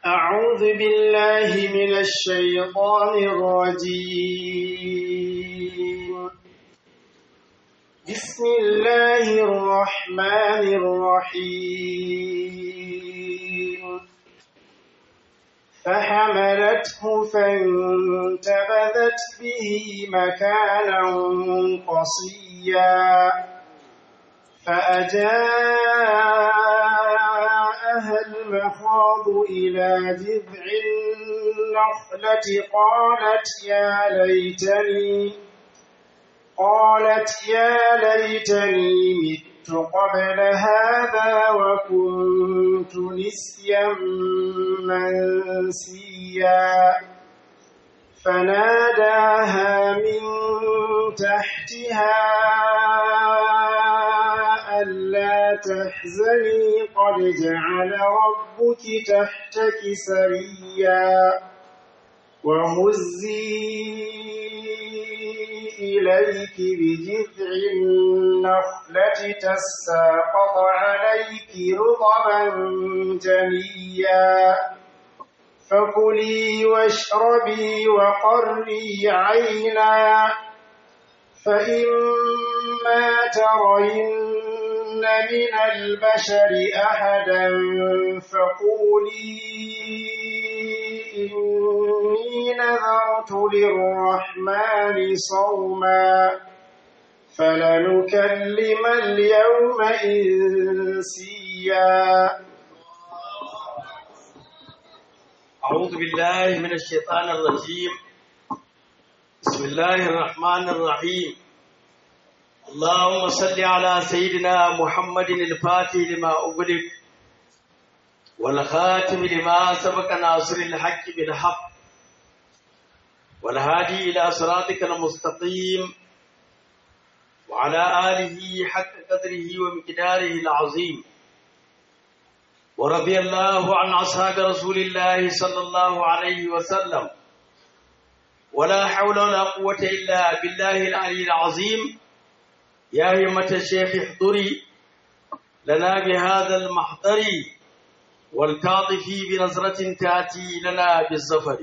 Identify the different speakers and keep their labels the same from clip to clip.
Speaker 1: أعوذ بالله من الشيطان الرجيم بسم الله الرحمن الرحيم فحملته فانتبذت به مكانا قصيا فأجاءها المخاض إلى جذع النخلة قالت يا ليتني قالت يا ليتني مت قبل هذا وكنت نسيا منسيا فناداها من تحتها ألا تحزني قد جعل ربك تحتك سريا وهزي إليك بجذع النخلة تساقط عليك رطبا جنيا فكلي واشربي وقري عينا فإما ترين من البشر أحدا فقولي إني نذرت للرحمن صوما فلنكلم اليوم إنسيا
Speaker 2: أعوذ بالله من الشيطان الرجيم بسم الله الرحمن الرحيم اللهم صل على سيدنا محمد الفاتح لما أغلق والخاتم لما سبق ناصر الحق بالحق والهادي إلى صراطك المستقيم وعلى آله حق قدره ومقداره العظيم ورضي الله عن أصحاب رسول الله صلى الله عليه وسلم ولا حول ولا قوة إلا بالله العلي العظيم يا همة الشيخ احضري لنا بهذا المحضر والتعطفي بنظرة تأتي لنا بالزفر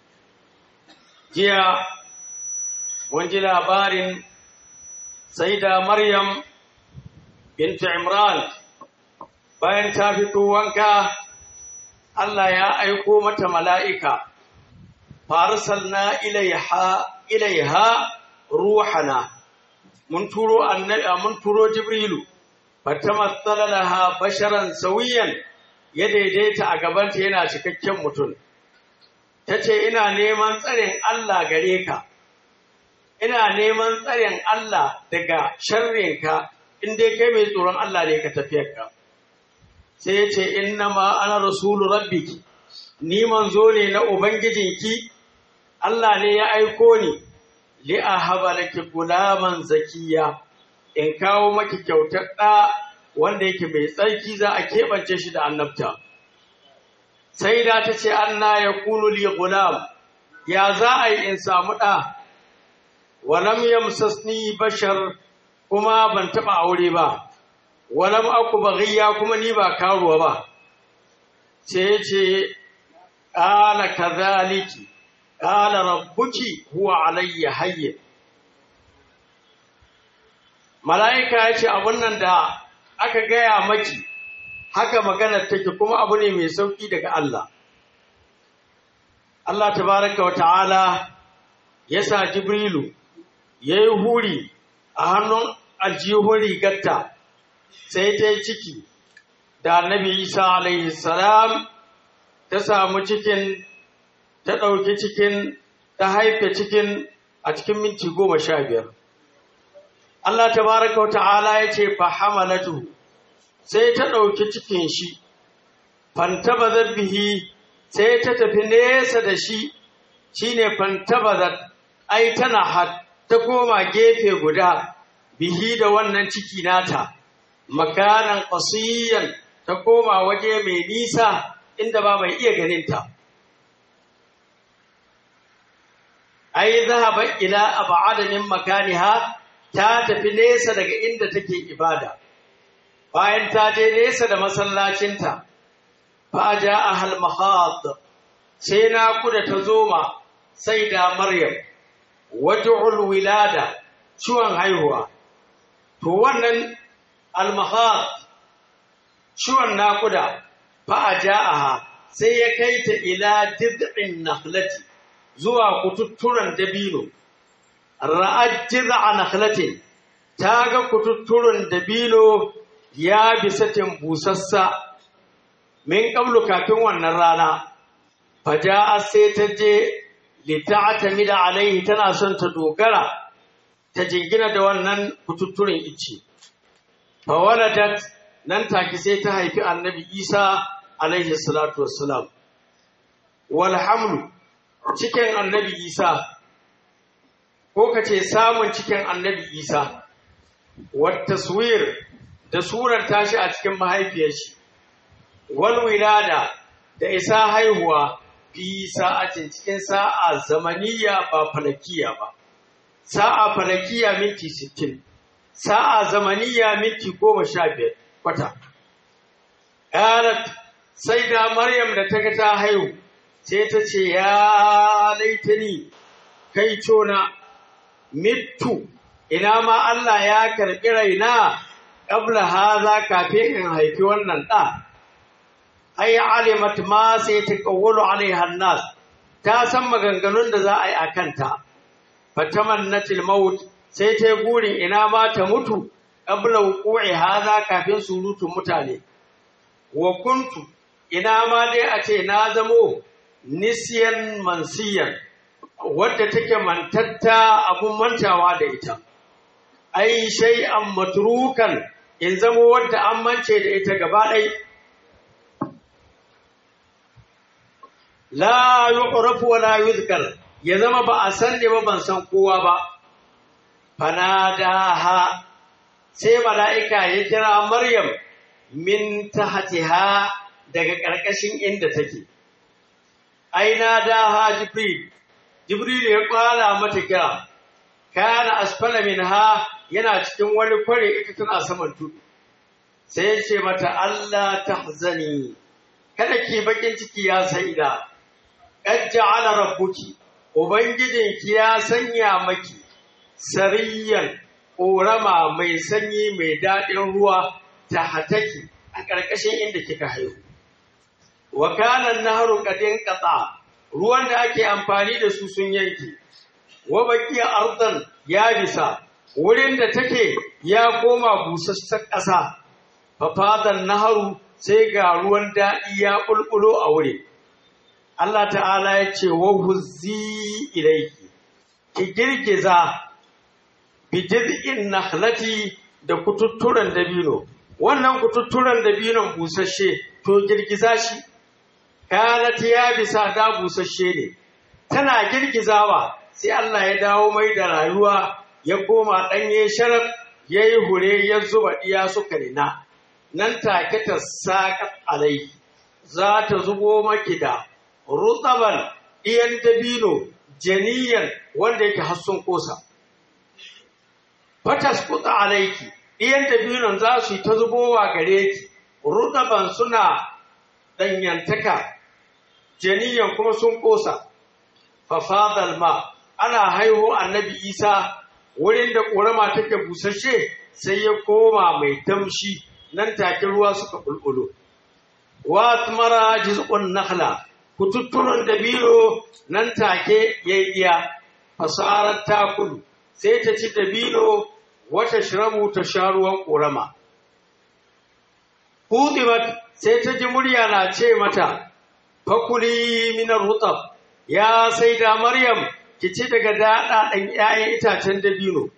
Speaker 2: جيا ونجل بار سيدة مريم بنت عمران bayan ta fito wanka Allah ya aiko mata mala'ika farsalna ilaiha ilaiha ruhana mun turo annabi mun turo jibrilu fatamassala laha basharan sawiyan ya daidaita a gabanta yana cikakken mutum tace ina neman tsarin Allah gare ka ina neman tsarin Allah daga sharrinka in dai kai mai tsoron Allah ne ka tafiyar ka sai ya ce innama ana rasulu rabbiki ni manzo ne na ubangijinki Allah ne ya aiko ni li ahaba laki gulaman zakiya in kawo maki kyautar ɗa wanda yake mai tsarki za a keɓance shi da annabta sai da ta ce anna ya kunu li gulam ya za a yi in samu ɗa walam yamsasni bashar kuma ban taɓa aure ba walam aku baghiya kuma ni ba karuwa ba ce ce qala kadhaliki qala rabbuki huwa alayya hayyin malaika yace abun nan da aka gaya maki haka maganar take kuma abu ne mai sauki daga Allah Allah tabaraka wa ta'ala ya sa Jibrilu yayi huri a hannun aljihun rigarta sai ta yi ciki da annabi isa alaihi salam ta samu cikin ta ɗauki cikin ta haife cikin a cikin minti goma sha biyar Allah tabaraka wa ta'ala ya ce fa hamalatu sai ta ɗauki cikin shi fantabazat bihi sai ta tafi nesa da shi shine fantabazat ai tana hat ta koma gefe guda bihi da wannan ciki nata makanan ƙasiyan ta koma waje mai nisa inda ba mai iya ganinta. Ai, zahaba ila ab'ada min makaniha ta tafi nesa daga inda take ibada. Bayan ta je nesa da masallacinta, fa ja'aha al-mahad sai na kuda ta zoma sai da maryam waj'ul wilada ciwon haihuwa to wannan al-mahad ciwon nakuda fa ja'aha sai ya kai ta ila did'in nakhlati zuwa kututturan dabino ra'ad jiz'a nakhlatin ta ga kututturan dabino ya bisatin busassa min qablu kafin wannan rana faja'a sai ta je lita'tamida alaihi tana son ta dogara ta jingina da wannan kututturen ice fa waladat nan take sai ta haifi annabi Isa alaihi salatu wassalam wal hamlu cikin annabi Isa ko kace samun cikin annabi Isa wat taswir da surar tashi a cikin mahaifiyar shi wal wilada da isa haihuwa fi sa'atin cikin sa'a zamaniya ba falakiya ba sa'a falakiya minti 60 sa'a zamaniya minti 15 kwata qalat sai da maryam da ta ga ta haihu sai ta ce ya laitani kai tona mittu ina ma Allah ya karɓi raina qabla haza kafin in haifi wannan ɗa ai alimat ma sai ta kawwalu alaiha nas ta san maganganun da za a yi a kanta fatamannatil maut sai ta gurin ina ma ta mutu qabla wuqu'i haza kafin surutun mutane wa kuntu ina ma dai a ce na zamo nisyan mansiyan wadda take mantatta abun mantawa da ita ai shay'an matrukan in zamo wadda an mance da ita gaba ɗaya la yu'rafu wa la yuzkar ya zama ba a san ne ba ban san kowa ba fanadaha sai mala'ika ya kira maryam min tahtiha daga ƙarƙashin inda take aina daha jibril jibril ya kwala mata kira kana asfala minha yana cikin wani kware ita tana saman tudu sai ya ce mata Allah tahzani kada ki bakin ciki ya saida qad ja'ala rabbuki ubangijinki ya sanya maki sariyan ƙorama mai sanyi mai daɗin ruwa ta hataki a ƙarƙashin inda kika haihu wa kana naharu qadin qata ruwan da ake amfani da su sun yanke wa baqiya ardan ya bisa wurin da take ya koma busassar ƙasa fafadan naharu sai ga ruwan daɗi ya ƙulƙulo a wuri Allah ta'ala ya ce wa huzzi ilaiki ki girgiza bi jiz'in nakhlati da kututturen dabino wannan kututturen dabinon busasshe to girgiza shi kanat ya bisa da busasshe ne tana girgizawa sai Allah ya dawo mai da rayuwa ya koma ɗanye sharaf ya yi hure ya zuba ɗiya suka nina nan take ta saƙa alai za ta zubo maki da rutsaban ɗiyan dabino janiyan wanda yake hassun kosa fatas kuta alaiki ɗiyan dabinon za su yi ta zubowa gare ki rutsaban suna ɗanyantaka janiyan kuma sun kosa fafadal ma ana haihu annabi isa wurin da ƙorama take busasshe sai ya koma mai tamshi nan take ruwa suka bulbulo wa mara jiz'un nakhla kututturon dabino nan take yayi iya fasarar takulu sai ta ci dabino wata shirabu ta sha ruwan ƙorama hudimat sai ta ji murya na ce mata fakuli minar rutab ya sai da maryam ki ci daga daɗaɗen ‘ya'yan itacen dabino.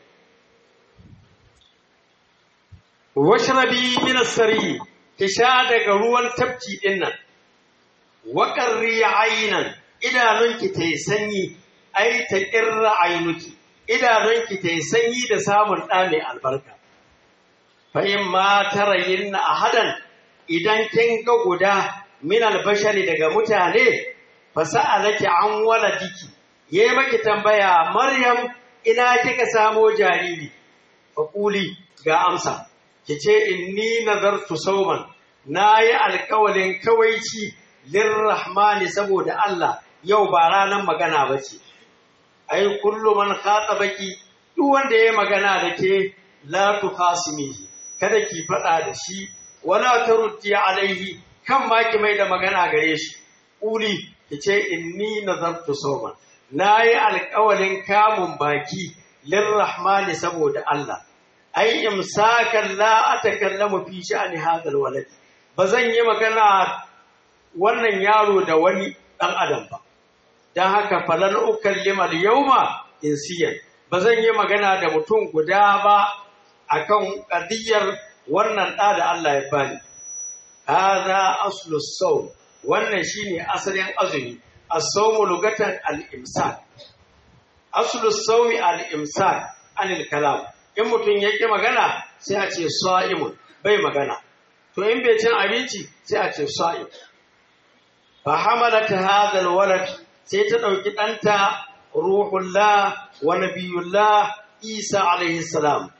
Speaker 2: Washrabi minas sari, ki sha daga ruwan tafki ɗin nan, waƙarri ayinan idanunki ta yi sanyi, ai ta ƙirra ainuki, idanunki ta yi sanyi da samun ɗa mai albarka. Fahim ma tara yin a hadan idan kin ga guda min albashari daga mutane, fasa'alaki an wala diki. ya yi maki tambaya Maryam ina kika samo jariri faƙuli ga amsa ki ce inni nazartu sauman na yi alkawalin kawaici lirrahmani saboda Allah yau ba ranar magana ba ce ai kullu man baki duk wanda ya magana da ke la tukhasimihi kada ki faɗa da shi wala taruddi alaihi kan ma ki mai da magana gare shi uli ki ce inni nazartu sawman nayi alƙawalin kamun baki lirrahmani saboda Allah ai imsakan la atakallamu fi sha'ni hadal walad bazan yi magana wannan yaro da wani dan adam ba dan haka falan ukallima al-yawma insiyan bazan yi magana da mutum guda ba akan qadiyar wannan da da Allah ya bani hadha aslu sawm wannan shine asalin azumi as-sawmu lugatan al-imsak aslu sawmi al-imsak anil kalam in mutum yake magana sai a ce sa'imun bai magana to in bai cin abinci sai a ce sa'im fa hamalat hadha al-walad sai ta dauki danta ruhullah wa nabiyullah isa alaihi salam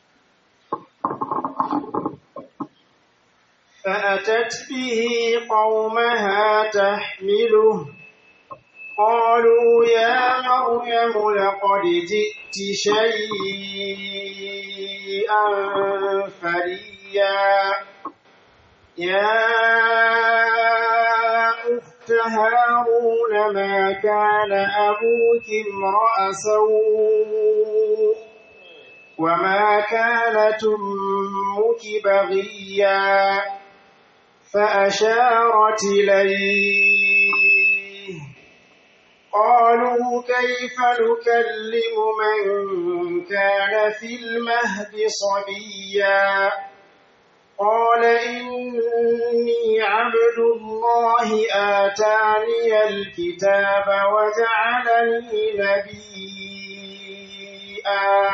Speaker 1: فأتت به قومها تحمله قالوا يا مريم لقد جئت شيئا فريا يا أخت هارون ما كان أبوك امرأ سوء وما كانت أمك بغيا فأشارت إليه قالوا كيف نكلم من كان في المهد صبيا قال إني عبد الله آتاني الكتاب وجعلني نبيا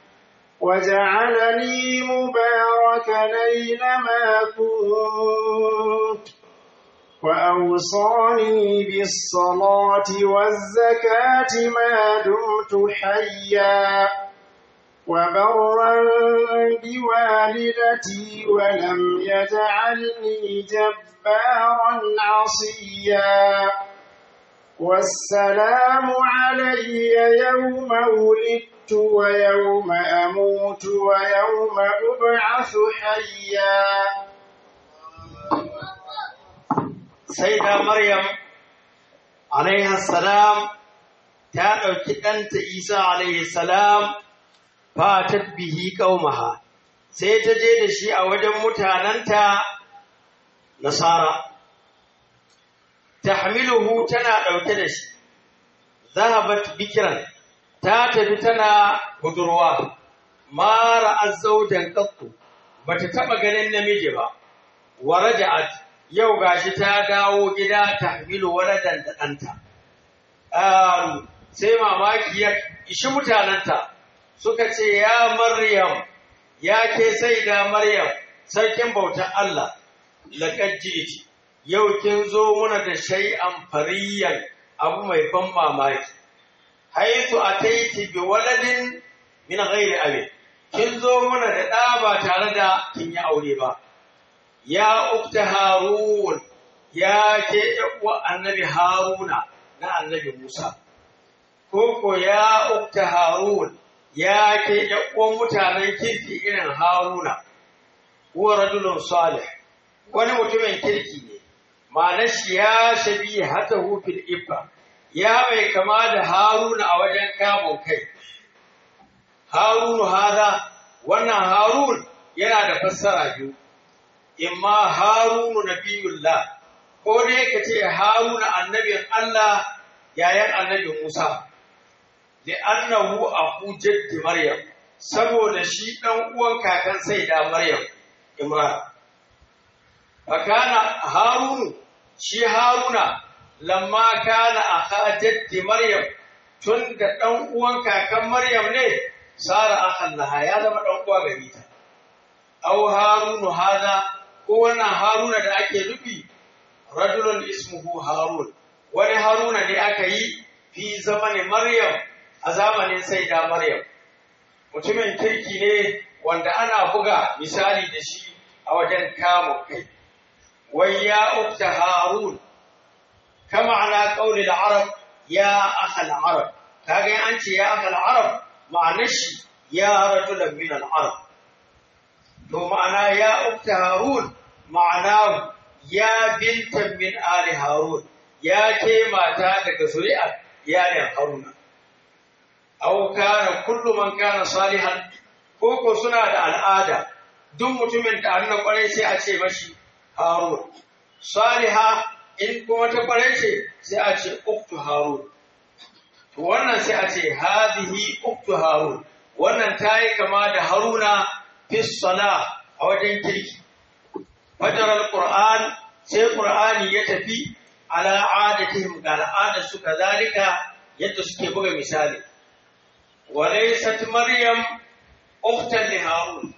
Speaker 1: وجعلني مباركا أينما كنت وأوصاني بالصلاة والزكاة ما دمت حيا وبرا بوالدتي ولم يجعلني جبارا عصيا والسلام علي يوم ولدت ويوم أموت ويوم أبعث حيا
Speaker 2: سيدة مريم عليها السلام ta ɗauki ɗanta Isa alaihi salam fatat bihi ƙaumaha sai ta je da shi a wajen mutanenta nasara tahmiluhu tana ɗauke da shi zahabat bikiran ta tafi tana budurwa mara azzaujan qattu bata taba ganin namiji ba waraja'at yau gashi ta dawo gida tahmilu waladan da ɗanta um, sai mamaki ya ishi mutanenta suka ce ya maryam ya ke sai da maryam sarkin bautar Allah laqad ji'ti yau kin zo muna da shay'an fariyan abu mai ban mamaki haitu ataiti bi waladin min ghairi abin kin zo muna da ɗa ba tare da kin yi aure ba ya ukta harun ya ke uwa annabi haruna na annabi musa koko ya ukta harun ya ke uwan mutanen kirki irin haruna huwa rajulun salih wani mutumin kirki ne ma'anar shi ya shabi hata hufin ibba ya mai kama da haruna a wajen kamun kai harunu hada wannan harun yana da fassara biyu imma harunu nabiyullah ko dai ka ce haruna annabin Allah yayan annabi Musa da annahu aku jaddi maryam saboda shi dan uwan kakan sai da maryam imran fakana harunu shi haruna lamma kana akha jaddi maryam tun da dan uwan kakan maryam ne sara akhan laha ya zama dan uwa gari ta aw harunu hada ko wannan haruna da ake nufi rajulun ismuhu harun wani haruna ne aka yi fi zamanin maryam a zamanin sai da maryam mutumin kirki ne wanda ana buga misali da shi a wajen kamun kai wai ya ukta harun kama ana qauli al-arab ya akhal arab kaga an ce ya akhal arab ma'anar shi ya rajulan min al-arab to ma'ana ya ukta harun ma'ana ya bintan min ali harun ya ke mata daga zuri'a iyalin haruna aw kana kullu man kana salihan ko ko suna da al'ada duk mutumin da annan kwarai sai a ce mashi harun saliha in kuma ta kwarai ce sai a ce uktu harun to wannan sai a ce hadhihi uktu harun wannan tayi kama da haruna fi sala a wajen kirki fajar alquran sai qur'ani ya tafi ala adatihim ga al'adar su kazalika yadda suke buga misali walaysat maryam ukhtan li harun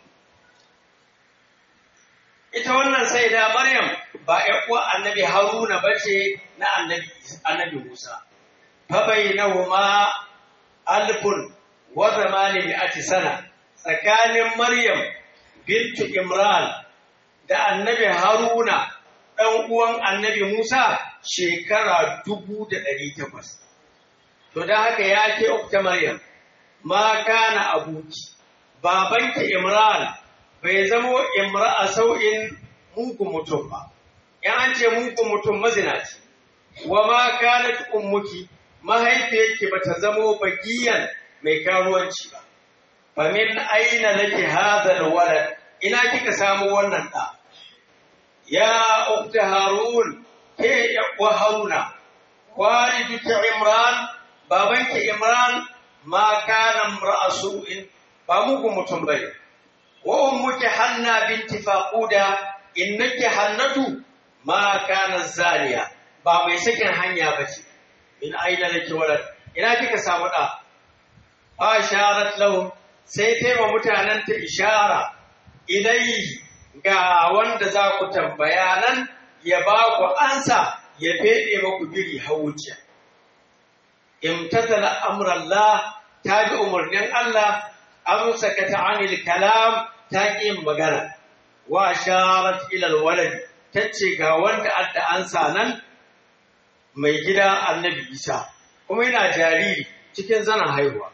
Speaker 2: ita wannan sai da maryam ba ƴan uwa annabi haruna bace na annabi annabi musa fa bainahuma alfun wa zamani mi'ati sana tsakanin maryam bintu imran da annabi haruna ɗan uwan annabi musa shekara dubu da ɗari takwas to don haka ya ke ukta maryam ma kana abuki babanki imran bai zamo imra'a sau'in mugun mutum ba in an ce mugun mutum mazinaci wa ma kanat ummuki mahaifiyarki bata zamo bagiyan mai karuwanci ba fa min aina laki hadha alwalad ina kika samu wannan da ya ukta harun ke wa haruna waliduki imran babanki imran ma kana imra'asu'in ba mugun mutum bane wa ummuki hanna binti faquda innaki hannatu ma kana zaniya ba mai sakin hanya bace min aina laki walad ina kika samu da asharat lahum sai taima mutanen ta ishara ilai ga wanda za ku tambaya nan ya ba ku ansa ya fede maku biri hawuciya imtathala amrallah ta bi umarnin Allah amsa ka ta'anil kalam ta ƙi magana wa sharat ilal walad tace ga wanda adda ansa nan mai gida annabi Isa kuma yana jariri cikin zanen haihuwa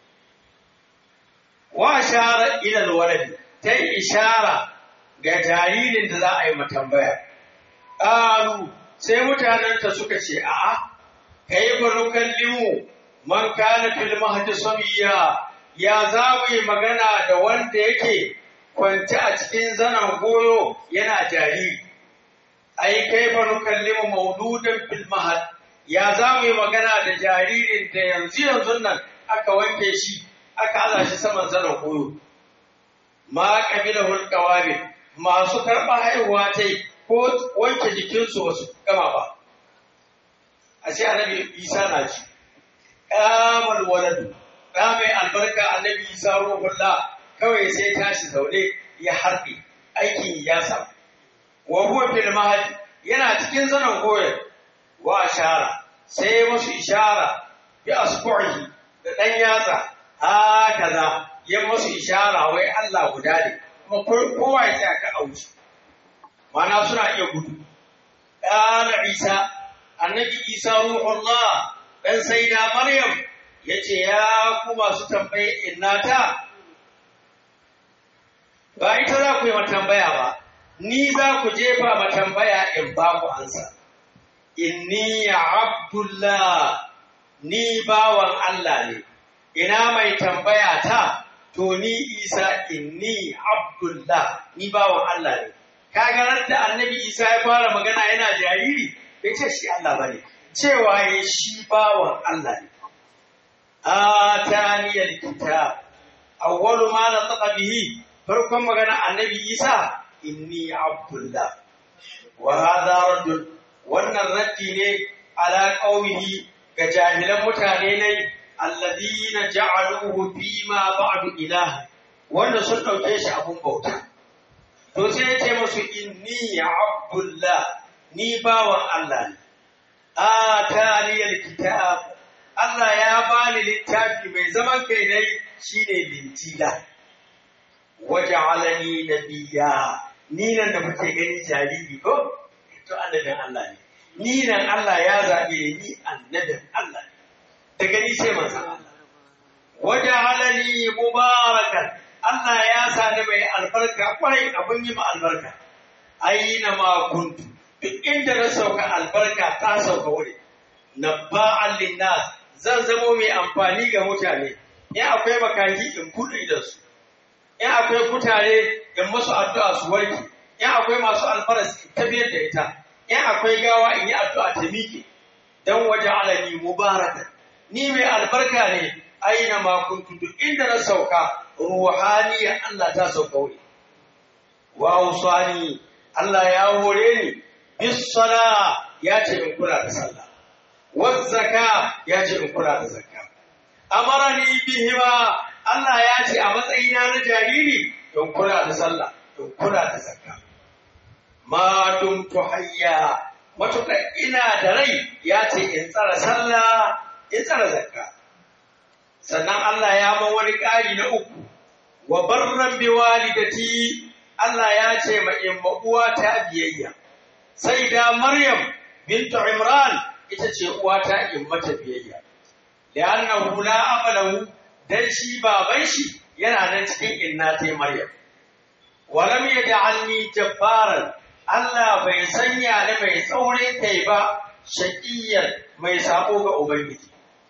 Speaker 2: wa sharat ilal walad ta ishara ga jaririn da za a yi matambaya ƙalu sai mutanenta suka ce a'a kai barukallimu man kana fil mahdi sabiya ya za mu yi magana da wanda yake kwanci a cikin zanen goyo yana jariri ai kai fa nukallimu maududan fil mahad ya za mu yi magana da jaririn da yanzu yanzu nan aka wanke shi aka aza shi saman zanen goyo ma kabila hulqawabi masu karɓa haihuwa ta ko wanke jikinsu wasu gama ba a ce annabi isa na ci kamal waladu ɗa mai albarka annabi isa ruhullah kawai sai tashi zaune ya harbe aikin ya samu wa huwa fil mahad yana cikin zanen goyon wa ashara sai musu ishara bi asbu'i da dan yatsa hakaza ya musu ishara wai Allah guda ne kuma kowa ya tsaya ka auci mana suna iya gudu ɗana isa annabi isa ruhullah dan sayyida maryam yace ya ku masu tambaye innata ba ita za ku yi matambaya ba ni za ku jefa matambaya in ba ku ansa inni abdullah ni bawan Allah ne ina mai tambaya ta to ni isa inni abdullah ni bawan Allah ne kaga da annabi isa ya fara magana yana jariri bai ce shi Allah bane cewa ya shi bawan Allah ne ataniyal kitab awwalu ma nataqa bihi farkon magana annabi isa inni abdullah wa hadha raddun wannan raddi ne ala qaumihi ga jahilan mutane ne alladhina ja'aluhu fi ma ba'du ilah wanda sun dauke shi abun bauta to sai ya ce musu inni abdullah ni bawan Allah ne ataniyal kitab Allah ya bani littafi mai zaman kai dai shine bintila waja'alani nabiyya ni nan da kuke gani jariri ko to annabin Allah ne ni nan Allah ya zaɓe ni annabin Allah ne daga ni sai manzon Allah waja'alani mubarakan Allah ya sa ni mai albarka kwarai abin yi ma albarka aina ma kuntu duk inda na sauka albarka ta sauka wuri nabba'an linnas zan zamo mai amfani ga mutane in akwai makaki in buɗe idansu in akwai kutare in masu addu'a su warke in akwai masu alfaras in tafiyar da ita in akwai gawa in yi addu'a ta miƙe dan waje alani mubarakan ni mai albarka ne aina ma kuntu duk inda na sauka ruhaniya Allah ta sauka wuri wa usani Allah ya hore ni bis sala ya ce in kula da sallah waz zaka ya ce in kula da zakka amarani bihima Allah ya ce a matsayina na jariri in kula da sallah in kula da zakka ma dumtu hayya matuƙa ina da rai ya ce in tsara sallah in tsara zakka sannan Allah ya ma wani ƙari na uku wa barran bi walidati Allah ya ce ma in uwa ta biyayya sai da Maryam bintu Imran ita ce uwa ta in mata biyayya li'annahu la amalahu dan shi baban shi yana nan cikin inna ta Maryam walam yaj'alni jabbaran Allah bai sanya ni mai tsaurin kai ba shaqiyan mai sako ga ubangiji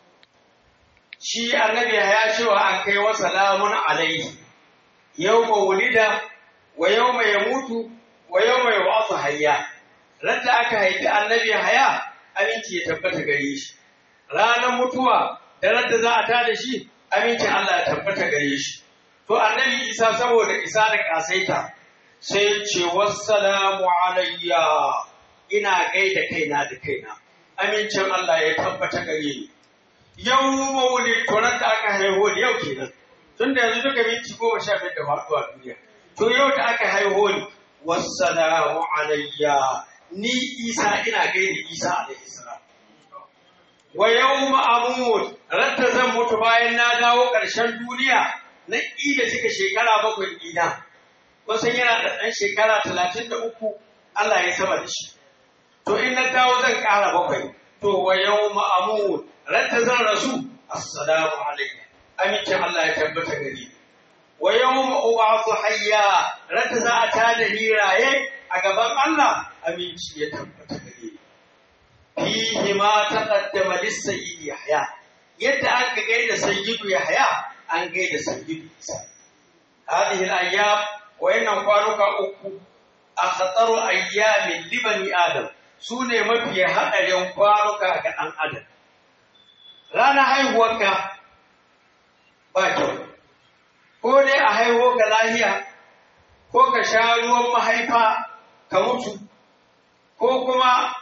Speaker 2: shi annabi ya cewa an kai wa salamun alaihi yau wulida wa yau mai mutu wa yau mai wasu hayya radda aka haifi annabi haya aminci ya tabbata gare shi ranar mutuwa da radda za a tada shi aminci Allah ya tabbata gare shi to annabi isa saboda isa da kasaita sai ce wassalamu alayya ina gaida kaina da kaina amincin Allah ya tabbata gare ni yau maulid to nan da aka haihu da yau kenan tun da yanzu duka minti goma sha biyar da faɗuwa duniya to yau da aka haihu ni wassalamu alayya ni isa ina gaida isa alaihi salam wa yawma amut ratta zan mutu bayan na dawo ƙarshen duniya na ida cika shekara bakwai ina kusan yana da ɗan shekara talatin da uku Allah ya sama da shi to in na dawo zan ƙara bakwai to wa yawma amut ranta zan rasu assalamu alaikum amincin Allah ya tabbata gari wa yawma ub'athu hayya ranta za a tada ni raye a gaban Allah aminci ya tabbata gari fihi ma taqaddama lis-sayyid yahya yadda an ga gaida sayyidu yahya an gaida sayyidu isa hadhihi al-ayyam wa innan kwanuka uku akhtaru ayyamin libani adam sune mafi hadarin kwanuka ga dan adam ranar haihuwarka ba kyau ko dai a haihuwa ka lahiya ko ka sha ruwan mahaifa ka mutu ko kuma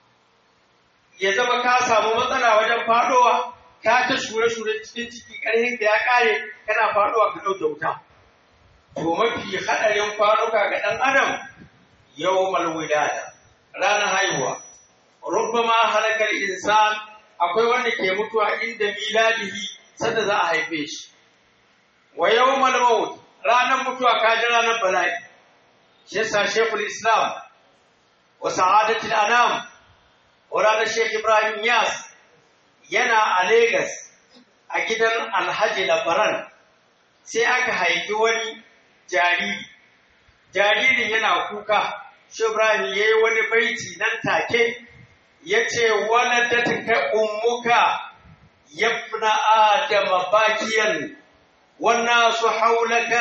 Speaker 2: ya zama ka samu matsala wajen faɗowa ka ta shure-shure cikin ciki ƙarhin da ya ƙare kana faɗowa ka ɗauke wuta to mafi haɗarin kwanuka ga ɗan adam yau malwilada ranar haihuwa rubbama halakar insan akwai wanda ke mutuwa inda miladihi sanda za a haife shi wa yawmal maut ranar mutuwa ka ji ranar bala'i shi yasa shekul islam wa sa'adatul anam wa ranar shekh ibrahim yas yana a Legas a gidan alhaji labaran sai aka haifi wani jariri jaririn yana kuka shi ibrahim ya yi wani baiti nan take ya ce waladatka ummuka yabna adama bakiyan والناس حولك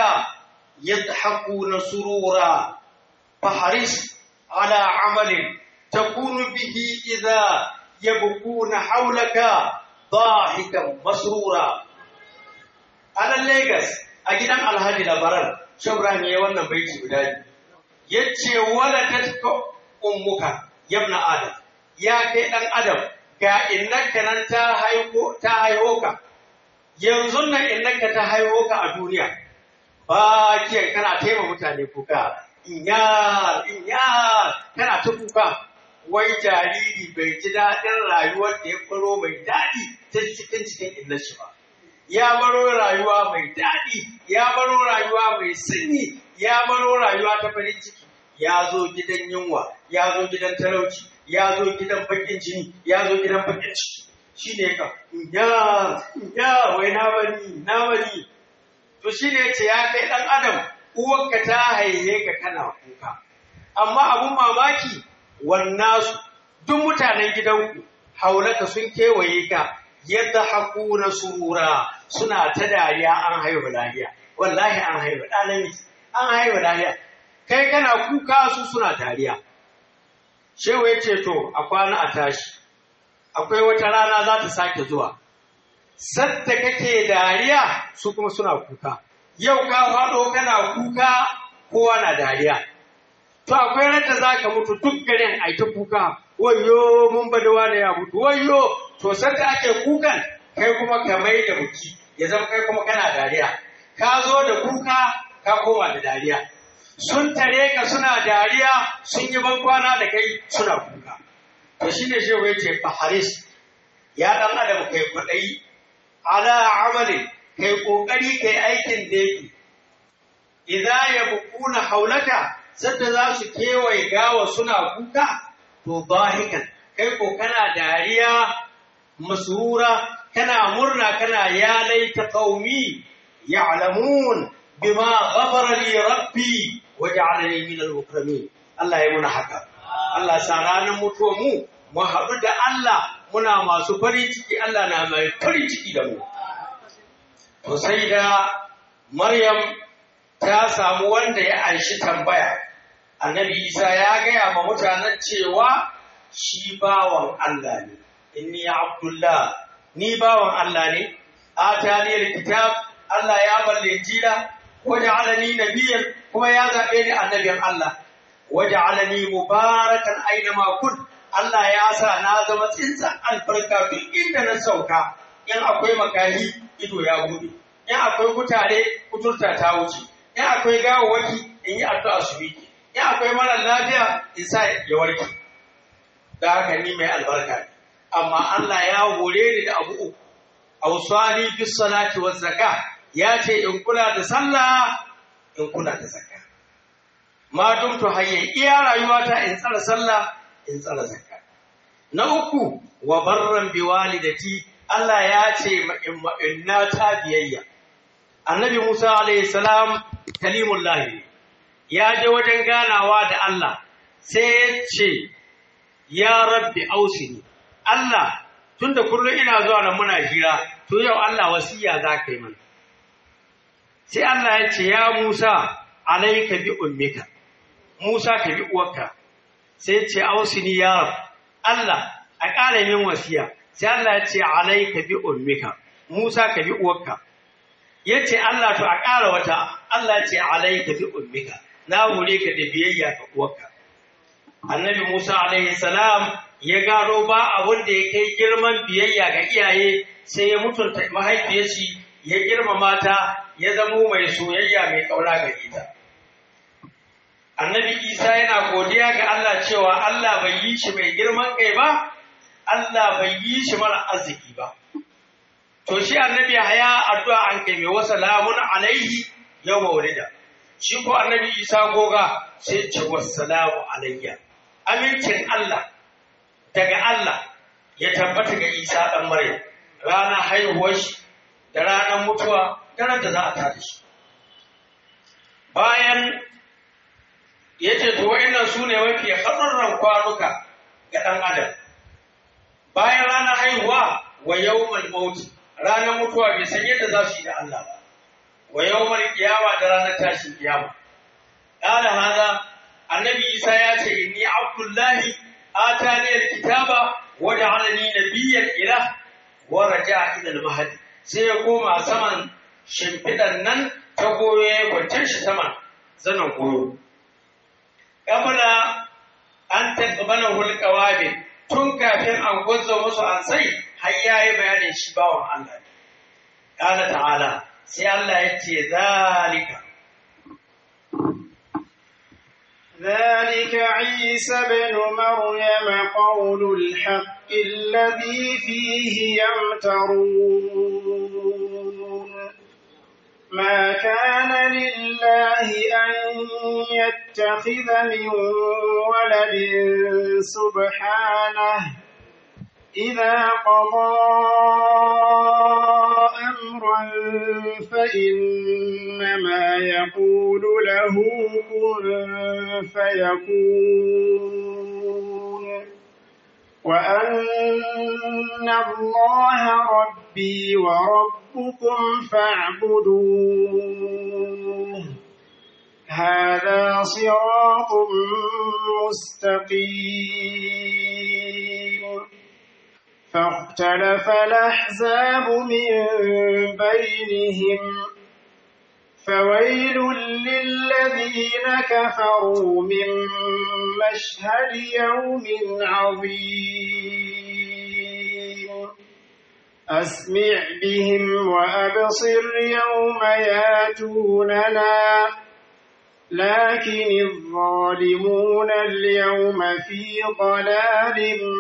Speaker 2: يضحكون سرورا فحرص على عمل تكون به إذا يبكون حولك ضاحكا مسرورا على الليغس أجد أن الهادي لبران شبران يوانا بيتي بداية يتشي ولدتك أمك يا ابن آدم يا كي آدم ga innaka nan ta haihu ta haihu ka yanzu nan innaka ta haihu ka a duniya ba kiyan kana taima mutane kuka inya inya kana ta kuka wai jariri bai ji daɗin rayuwar da ya faro mai daɗi ta cikin cikin inna shi ba ya baro rayuwa mai daɗi ya baro rayuwa mai sanyi ya baro rayuwa ta farin ciki ya zo gidan yunwa ya zo gidan talauci ya zo gidan bakin jini ya zo gidan bakin ciki shi ne ka ya ya wai na bani na bani to shi ne ce ya kai ɗan adam uwarka ta haihe ka kana kuka amma abun mamaki wannasu duk mutanen gidanku haulaka sun kewaye ka yadda haku na surura suna ta dariya an haihu lahiya wallahi an haihu ɗa namiji an haihu lahiya kai kana kuka su suna dariya shehu ya ce to a kwana a tashi akwai wata rana za ta sake zuwa sadda kake dariya su kuma suna kuka yau ka faɗo kana kuka kowa na dariya to akwai ranta za ka mutu duk garin a ta kuka wayo mun badawa da ya mutu wayo to sadda ake kukan kai kuma ka mai da buki ya zama kai kuma kana dariya ka zo da kuka ka koma da dariya sun tare ka suna dariya sun yi bankwana da kai suna kuka to shine shehu ya ce faharis ya dan adam kai kwaɗayi ala amali kai kokari kai aikin da yake idza yabquna haulaka sadda za su kewaye gawa suna kuka to bahikan kai ko kana dariya masura kana murna kana ya laita qaumi ya'lamun bima ghafara li rabbi waj'alani min al-mukramin Allah ya muna haka Allah sa ranar mutuwa mu mu haɗu da Allah muna masu farin ciki Allah na mai farin ciki da mu to sai da Maryam ta samu wanda ya anshi tambaya annabi Isa ya gaya ma mutanen cewa shi bawan Allah ne inni abdullah ni bawan Allah ne atani alkitab Allah ya balle jira waja'alani nabiyyan kuma ya zabe ni annabin Allah waja'alani mubarakan aina ma kun Allah ya sa na zama tsintsan albarka duk inda na sauka in akwai makahi ido ya gudu in akwai kutare kuturta ta wuce in akwai gawawaki in yi addu'a su miki in akwai mara lafiya in sa ya warke da haka ni mai albarka ne amma Allah ya hore ni da abu uku awsani bis salati waz zakah ya ce in kula da sallah in kula da zakka ma dumtu hayya iya rayuwata in tsara sallah in tsara zakka na uku wa barran bi walidati Allah ya ce in na ta biyayya annabi Musa alayhi salam kalimullahi ya je wajen ganawa da Allah sai ya ce ya rabbi ausini Allah tunda kullum ina zuwa nan muna hira to yau Allah wasiya za ka yi mana sai Allah ya ce ya Musa alaika bi ummika Musa ka bi uwarka sai ya ce ausini ya rab Allah a ƙara min wasiya sai Allah ya ce alaika bi ummika Musa ka bi uwarka ya ce Allah to a ƙara wata Allah ya ce alaika bi ummika na hore ka da biyayya ga uwarka annabi Musa alaihi salam ya gano ba abun da ya kai girman biyayya ga iyaye sai ya mutunta mahaifiyarsa ya girmama ta ya zamo mai soyayya mai kauna ga ita annabi Isa yana godiya ga Allah cewa Allah bai yi shi mai girman kai ba Allah bai yi shi mara arziki ba to shi annabi haya addu'a an kai mai wasa lamun alaihi yau maulida shi ko annabi Isa goga sai ce wassalamu alayya amincin Allah daga Allah ya tabbata ga Isa ɗan Maryam ranar haihuwar shi da ranar mutuwa da ran da za a tada shi. Bayan ya ce to wa'annan su ne mafi haɗurran kwanuka ga ɗan adam. Bayan ranar haihuwa wa yawmal mauti ranar mutuwa bai san yadda za su yi da Allah ba. Wa yawmal kiyama da ranar tashin kiyama. Ƙala haza annabi Isa ya ce inni Abdullahi atani alkitaba wa ja'alani nabiyyan ila wa raja'a ila al-mahdi sai ya koma saman shimfidan nan ta goyo ya kwance shi saman zanen goyo kabla an taqbala hulqawabi tun kafin an gwazo musu an sai har yayi bayanin shi bawan Allah ne qala ta'ala sai Allah ya ce zalika
Speaker 1: ذلك عيسى بن مريم قول الحق الذي فيه يمترون ما كان لله أن يتخذ من ولد سبحانه إذا قضى أمرا فإنما يقول له كن فيكون وأن الله ربي وربكم فاعبدوه هذا صراط مستقيم فاختلف الأحزاب من بينهم فويل للذين كفروا من مشهد يوم عظيم أسمع بهم وأبصر يوم ياتوننا لكن الظالمون اليوم في ضلال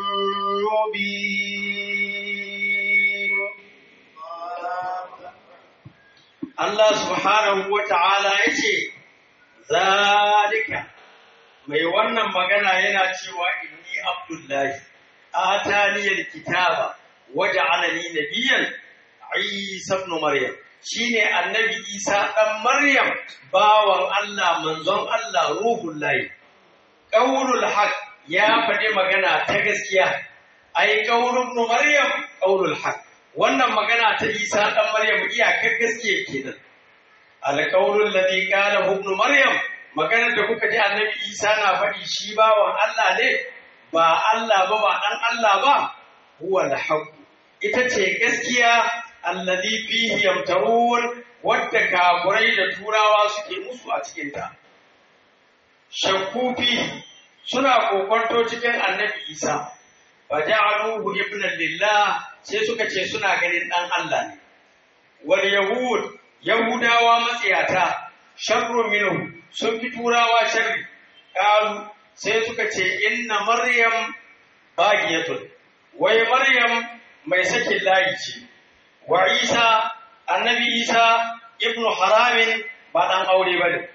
Speaker 1: مبين
Speaker 2: Allah subhanahu wa ta'ala ya ce, Zalika, mai wannan magana yana cewa inni Abdullahi, ataniyar kitaba, waje alani nabiyan Isa ibn Maryam. Shi ne annabi Isa ɗan Maryam, bawan Allah, manzon Allah, ruhun layi. Ƙaunul haq ya faɗi magana ta gaskiya, ai ƙaunul Maryam, ƙaunul haq. wannan magana ta isa ɗan maryam iyakar gaskiya kenan alƙawarin ladhi qala ibn maryam maganar da kuka ji annabi isa na faɗi shi bawan Allah ne ba Allah ba ba ɗan Allah ba huwa al ita ce gaskiya alladhi fihi yamtarun wadda kafurai da turawa suke musu a cikin ta shakku fihi suna kokonto cikin annabi isa faja'aluhu ibnan lillah sai suka ce suna ganin ɗan Allah ne. Wal Yahud, Yahudawa matsiyata, sharru minhu sun fi turawa sharri, ƙalu sai suka ce inna Maryam bagiyatun, wai Maryam mai sakin layi ce, wa Isa, annabi Isa, ibnu haramin ba ɗan aure ba ne.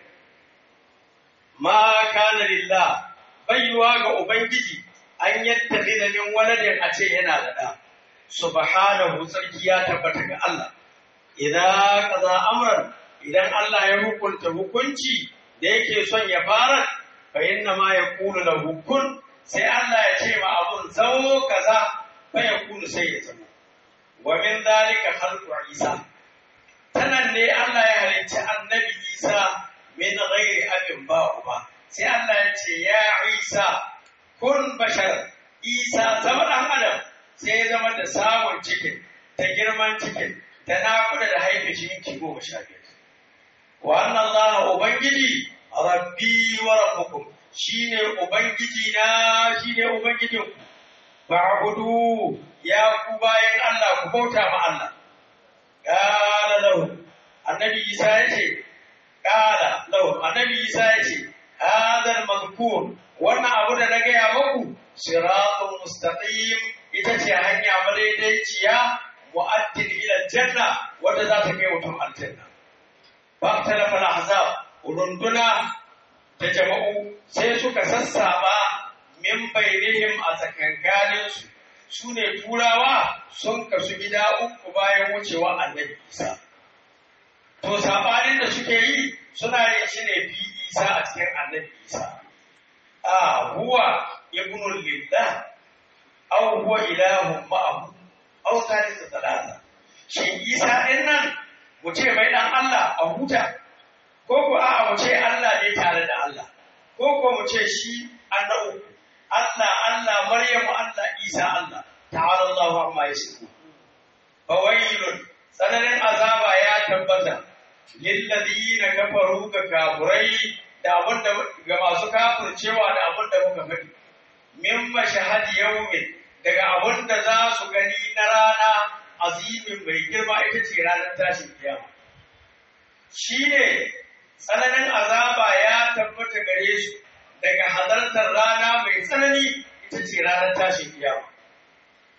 Speaker 2: Ma kana lillah, bayyuwa ga Ubangiji, an yattafi da min waladin a ce yana da ɗa. subhanahu sarki ya tabbata ga Allah idan kaza amran idan Allah ya hukunta hukunci da yake son ya fara fa inna ma yaqulu lahu kun sai Allah ya ce ma abun zamo kaza fa yakunu sai ya zama wa min dalika khalqu Isa tanan ne Allah ya halicci annabi Isa min ghairi abin ba ba sai Allah ya ce ya Isa kun bashar Isa zama dan adam sai ya zama da samun cikin da girman cikin da naƙuda da haife shi minti goma sha biyar. Wa annan Allah Ubangiji rabbi wa rabbukum shi ne Ubangiji na shi ne Ubangijin ku. Ba'budu ya ku bayan Allah ku bauta ma Allah. Ƙala lahu annabi Isa ya ce ƙala lahu annabi Isa ya ce hadal mazkur wannan abu da na gaya muku siratun mustaqim ita ce hanya madaidaiciya mu'addin ila janna wanda za ta kai mutum aljanna ba ta lafa ahzab runduna ta jama'u sai suka sassaba min bainihim a tsakankanin su su ne turawa sun kasu gida uku bayan wucewa annabi isa to sabanin da suke yi suna yin shi ne fi isa a cikin annabi isa a huwa ibnul lillah aw huwa ilahun ma'ahu aw thalithu thalatha shin isa din nan mu ce mai dan Allah a huta ko ko a'a mu ce Allah ne tare da Allah ko ko mu ce shi annabi Allah Allah Maryamu Allah Isa Allah ta'ala Allahu amma yasifu fawailun tsananin azaba ya tabbata lilladina kafaru ga kafurai da abinda ga masu kafircewa da abinda muka faɗi min mashahad yawmin daga abin da za su gani na rana azimin mai girma ita ce ranar tashin kiyama shi ne tsananin azaba ya tabbata gare su daga halartar rana mai tsanani ita ce ranar tashin kiyama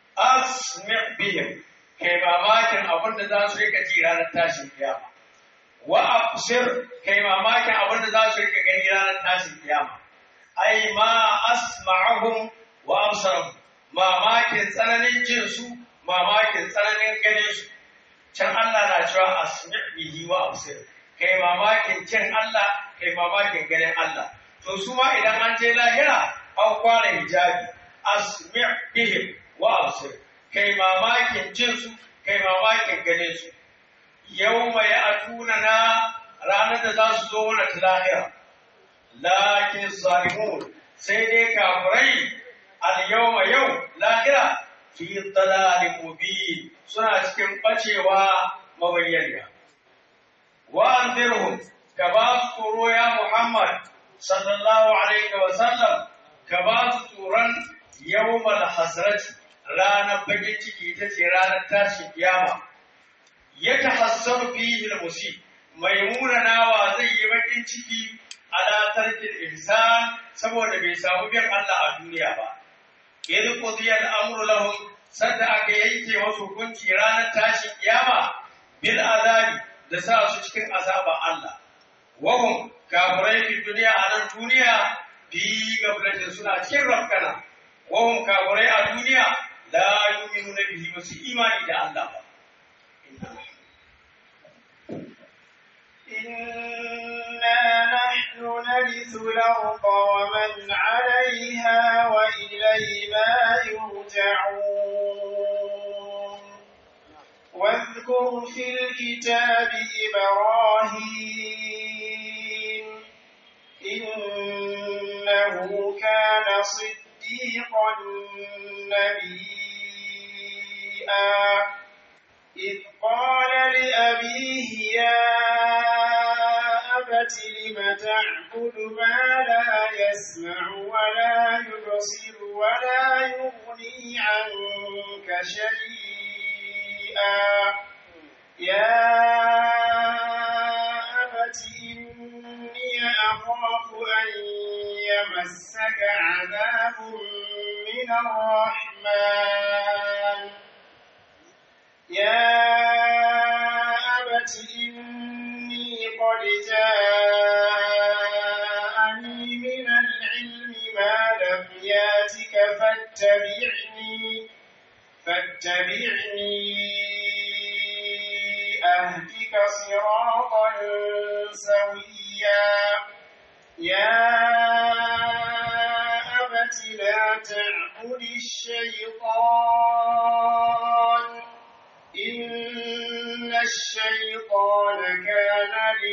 Speaker 2: asmi bihim kai mamakin abin da za su rika ji ranar tashin kiyama wa absir kai mamakin abin da za su rika gani ranar tashin kiyama ai ma asma'ahum wa absarahum mamakin tsananin jin su mamakin tsananin ganin su can Allah na cewa asmi' bihi wa absir kai mamakin jin Allah kai mamakin ganin Allah to su ma idan an je lahira an kwana hijabi asmi' bihim wa absir kai mamakin jin su kai mamakin ganin su yau mai atuna na ranar da za su zo wani lahira lakin zalimun sai dai kafirai al-yawma yau lahira fi dalalin mubin suna cikin bacewa mabayyana wa anzirhum ka ba su tsoro ya Muhammad sallallahu alaihi wa sallam ka ba su tsoron yawmal hasrati ranar bakin ciki ita ce ranar tashin kiyama ya tahassaru fihi al-musib mai munanawa zai yi bakin ciki ala tarkil insan saboda bai samu bin Allah a duniya ba idh qudiya al-amru lahum sadda aka yanke wasu hukunci ranar tashin kiyama bil azabi da sa su cikin azaba Allah wahum kafirai fi duniya a nan duniya bi gablatin suna cikin rafkana wahum kafirai a duniya la yu'minuna bihi ba su imani da Allah ba
Speaker 1: إنا نحن نرث الأرض ومن عليها وإلينا يرجعون واذكر في الكتاب إبراهيم إنه كان صديقا نبيا إذ قال لأبيه يا أبت لم تعبد ما لا يسمع ولا يبصر ولا يغني عنك شيئا يا أبت إني أخاف أن يمسك عذاب من الرحمن يا أبت إني قد جاءني من العلم ما لم ياتك فاتبعني فاتبعني أهدك صراطا سويا يا أبت لا تعبد الشيطان إن الشيطان كان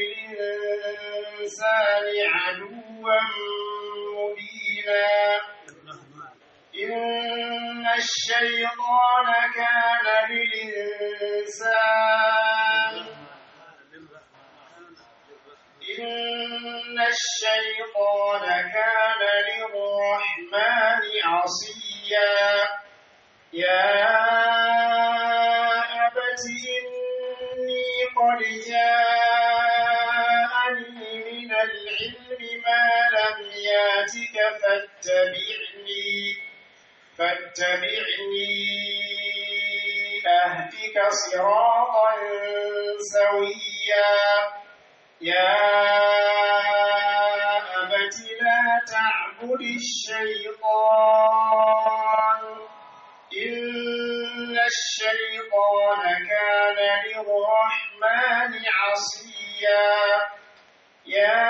Speaker 1: للإنسان عدوا مبينا إن الشيطان كان للإنسان إن الشيطان كان للرحمن عصيا يا أبت إني قد جاءني من العلم ما لم ياتك فاتبعني فاتبعني أهدك صراطا سويا يا أبت لا تعبد الشيطان إن الشيطان كان للرحمن عصيا يا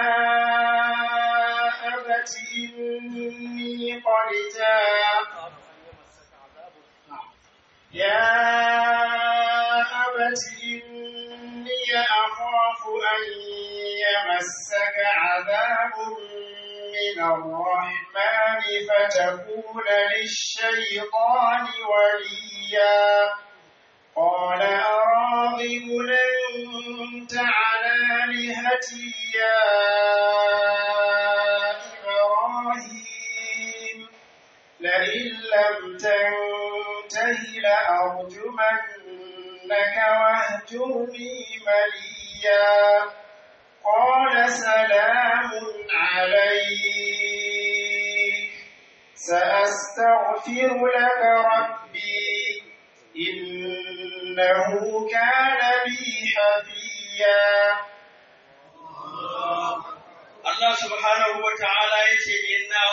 Speaker 1: أبت إني قد جاء يا أبت إني أخاف أن يمسك عذاب من الرحمن فتكون للشيطان وليا قال أراغب أنت على آلهتي يا إبراهيم لئن لم تنته لأرجمنك واهجرني مليا قال سلام عليك سأستغفر لك ربي إنه كان بي حفيا
Speaker 2: Allah subhanahu wa ta'ala ya ce inna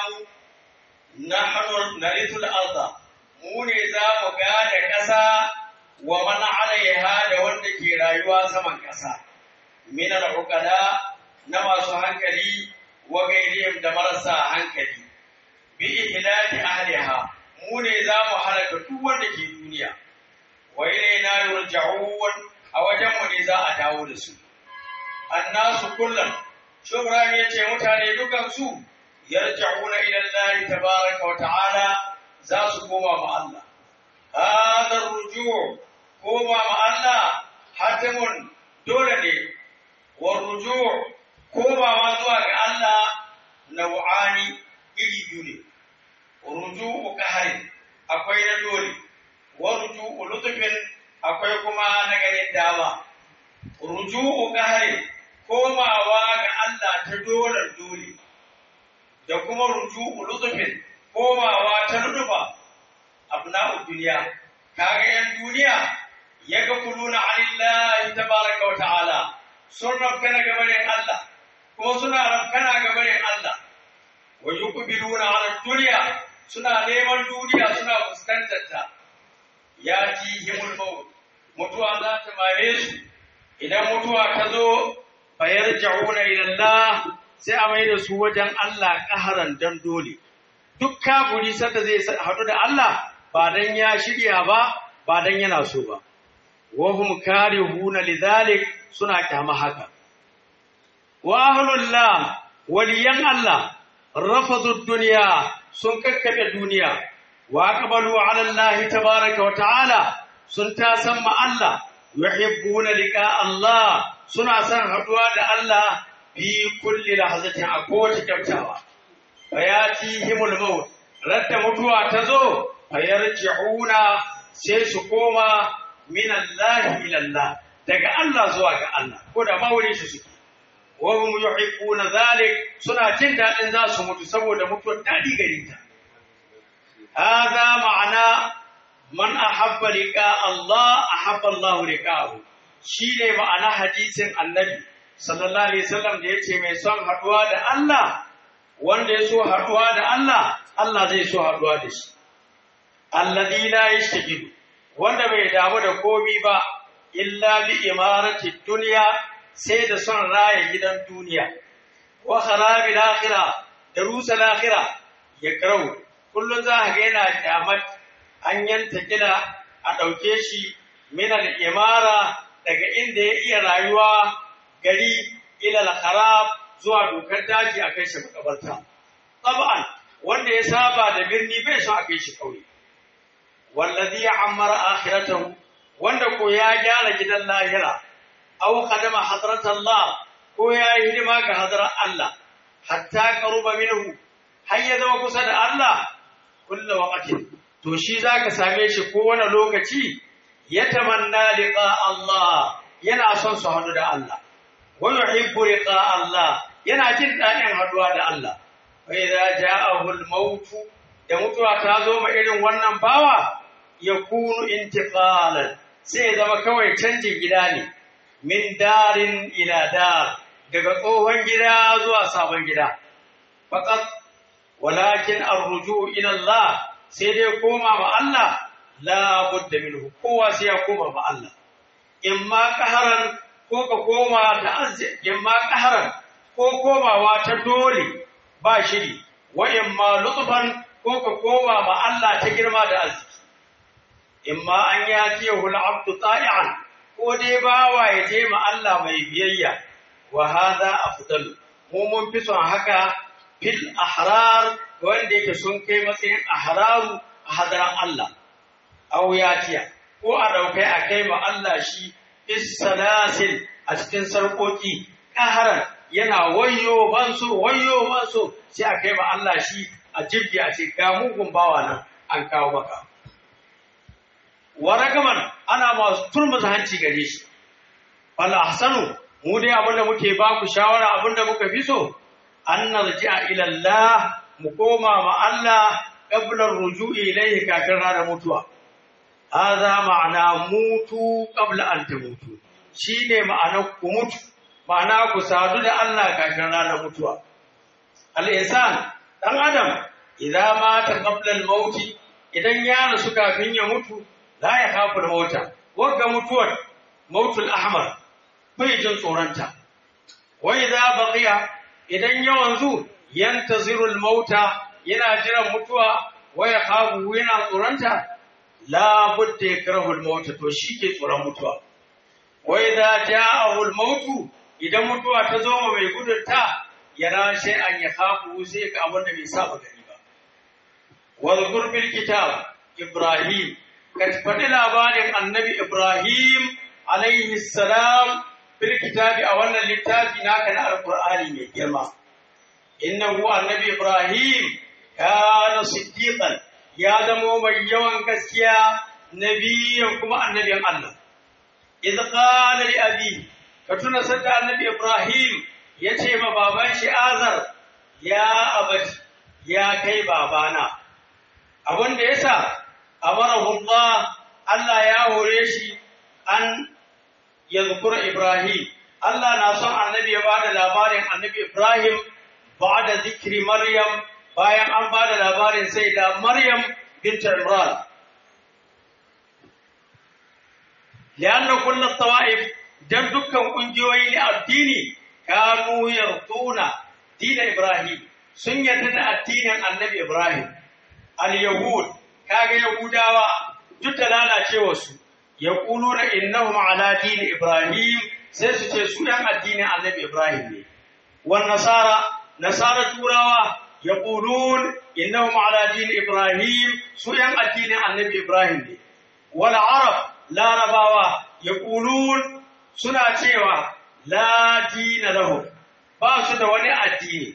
Speaker 2: nahnu narithul arda mu ne za mu gada ƙasa wa man alaiha da wanda ke rayuwa saman ƙasa min al-uqala na masu hankali wa gairihim da marasa hankali bi ihlaki ahliha mu ne za mu halaka duk wanda ke duniya wa ilaina yurja'un a wajen mu ne za a dawo da su annasu kullum shubran yace mutane dukan su yarja'una ila Allah tabaaraka wa ta'ala za su koma ma Allah hada ruju' koma ma Allah hatimun dole ne wa ruju' komawa zuwa ga Allah nau'ani iri biyu ne ruju'u qahrin akwai na dole wa ruju'u lutfin akwai kuma na ganin dama ruju'u qahrin komawa ga Allah ta dolar dole da kuma ruju'u lutfin komawa ta lutufa abna'u duniya kaga yan duniya yaga kuluna alillahi tabaraka wa ta'ala sun rabkana gabanin Allah kuma suna rabkana gabanin Allah wa yuqbiluna ala dunya suna neman duniya suna fuskantar ta ya himul maut mutuwa za ta mare su idan mutuwa ta zo fayarja'una ila Allah sai a mai da su wajen Allah kaharan dan dole duk kafiri sanda zai haɗu da Allah ba dan ya shirya ba ba dan yana so ba wa hum karihuna lidhalik suna kyama haka wa ahlullah waliyan Allah rafadu dunya sun kakkabe duniya wa aqbalu ala Allah tabaaraka wa ta'ala sun ta san ma Allah yuhibbuna liqa Allah suna son haduwa da Allah fi kulli lahzatin a kowace kyaftawa fayatihimul maut radda mutuwa ta zo fayarji'una sai su koma min Allah ila Allah daga Allah zuwa ga Allah ko da ma wurin shi suke wa hum yuhibbuna zalik suna jin dadin za su mutu saboda mutuwar dadi gare ta hada ma'ana man ahabba liqa Allah ahabba Allah liqa'ahu shine ma'ana hadisin annabi sallallahu alaihi wasallam da yace mai son haduwa da Allah wanda ya so haduwa da Allah Allah zai so haduwa da shi alladhi la yashtakilu wanda bai damu da komi ba illa bi imarati dunya sai da son raya gidan duniya wa kharabil akhirah da rusa akhirah ya karau kullun za ka ga yana kyamat an yanta kila a ɗauke shi min al-imara daga inda ya iya rayuwa gari ila al-kharab zuwa dokar daji a kai shi makabarta tab'an wanda ya saba da birni bai son a kai shi kauye wallazi ya'ammara akhiratahu wanda ko ya gyara gidan lahira aw qadama hadratallah ko ya yi hidima ga hadrar Allah hatta qaruba minhu har ya zama kusa da Allah kullu waqtin to shi zaka same shi ko wani lokaci ya tamanna liqa Allah yana son su hadu da Allah wa yuhibbu liqa Allah yana jin dadin haduwa da Allah fa idza ja'ahu al-maut da mutuwa ta zo ma irin wannan bawa yakunu intiqalan sai ya zama kawai canjin gida ne min darin ila dar daga tsohon gida zuwa sabon gida faqat walakin arruju ila Allah sai dai koma ma Allah la budda minhu kowa sai ya koma ma Allah imma qaharan ko ka koma da azzi imma qaharan ko komawa ta dole ba shiri wa imma lutfan ko ka koma ma Allah ta girma da arziki imma an yatiyahu al-abdu ta'i'an ko dai bawa ya je ma Allah mai biyayya wa hadha afdal mu mun fi son haka fil ahrar wanda yake sun kai matsayin ahraru a hadaran Allah aw yatiya ko a daukai a kai ma Allah shi salasil a cikin sarkoki kaharan yana wayo banso wayo banso sai a kai ma Allah shi a jibgi a ce ga mugun bawa nan an kawo maka waragaman ana masu turmuza hanci gare shi wal ahsanu mu dai abinda muke ba ku shawara abinda muka fi so an narji'a ila Allah mu koma ma Allah qabla ruju'i ilayhi kafin ranar mutuwa hadha ma'ana mutu qabla an tamutu shine ma'anar ku mutu ma'ana ku sadu da Allah kafin ranar mutuwa al-insan dan adam idan mata qabla al-maut idan ya rasu kafin ya mutu la ya khafu al-mauta wagga mutuwar mautul ahmar bai jin tsoronta wa idza baqiya idan ya wanzu yantaziru al-mauta yana jiran mutuwa wa ya khafu yana tsoronta la budda yakrahu al-mauta to shi ke tsoron mutuwa wa idza ja'ahu al-mautu idan mutuwa ta zo mai gudunta yana sai an ya khafu sai ga abin da bai saba gani ba wa zkur bil kitab ibrahim ka faɗi labarin annabi ibrahim alaihi salam fil kitabi a wannan littafi naka na alqur'ani mai girma innahu annabi ibrahim kana siddiqan ya zamo mai yawan gaskiya nabiyan kuma annabin Allah idh qala li abi ka tuna sadda annabi ibrahim ya ce ma baban shi azar ya abati ya kai babana abin da yasa amarahu Allah Allah ya hore shi an yadhkura ibrahim Allah na son annabi ya bada labarin annabi ibrahim ba'da zikri maryam bayan an bada labarin sai da maryam bint imran لأن كل الطوائف dan dukkan ƙungiyoyi na addini kanu yarduna dina Ibrahim sun yarda da addinin Annabi Ibrahim al-yahud kaga yahudawa duk da lalacewa su yaquluna innahum ala dini Ibrahim sai su ce su yan addinin Annabi Ibrahim ne wan nasara nasara turawa yaqulun innahum ala dini Ibrahim su yan addinin Annabi Ibrahim ne wal arab larabawa yaqulun suna cewa la dina lahu ba su da wani addini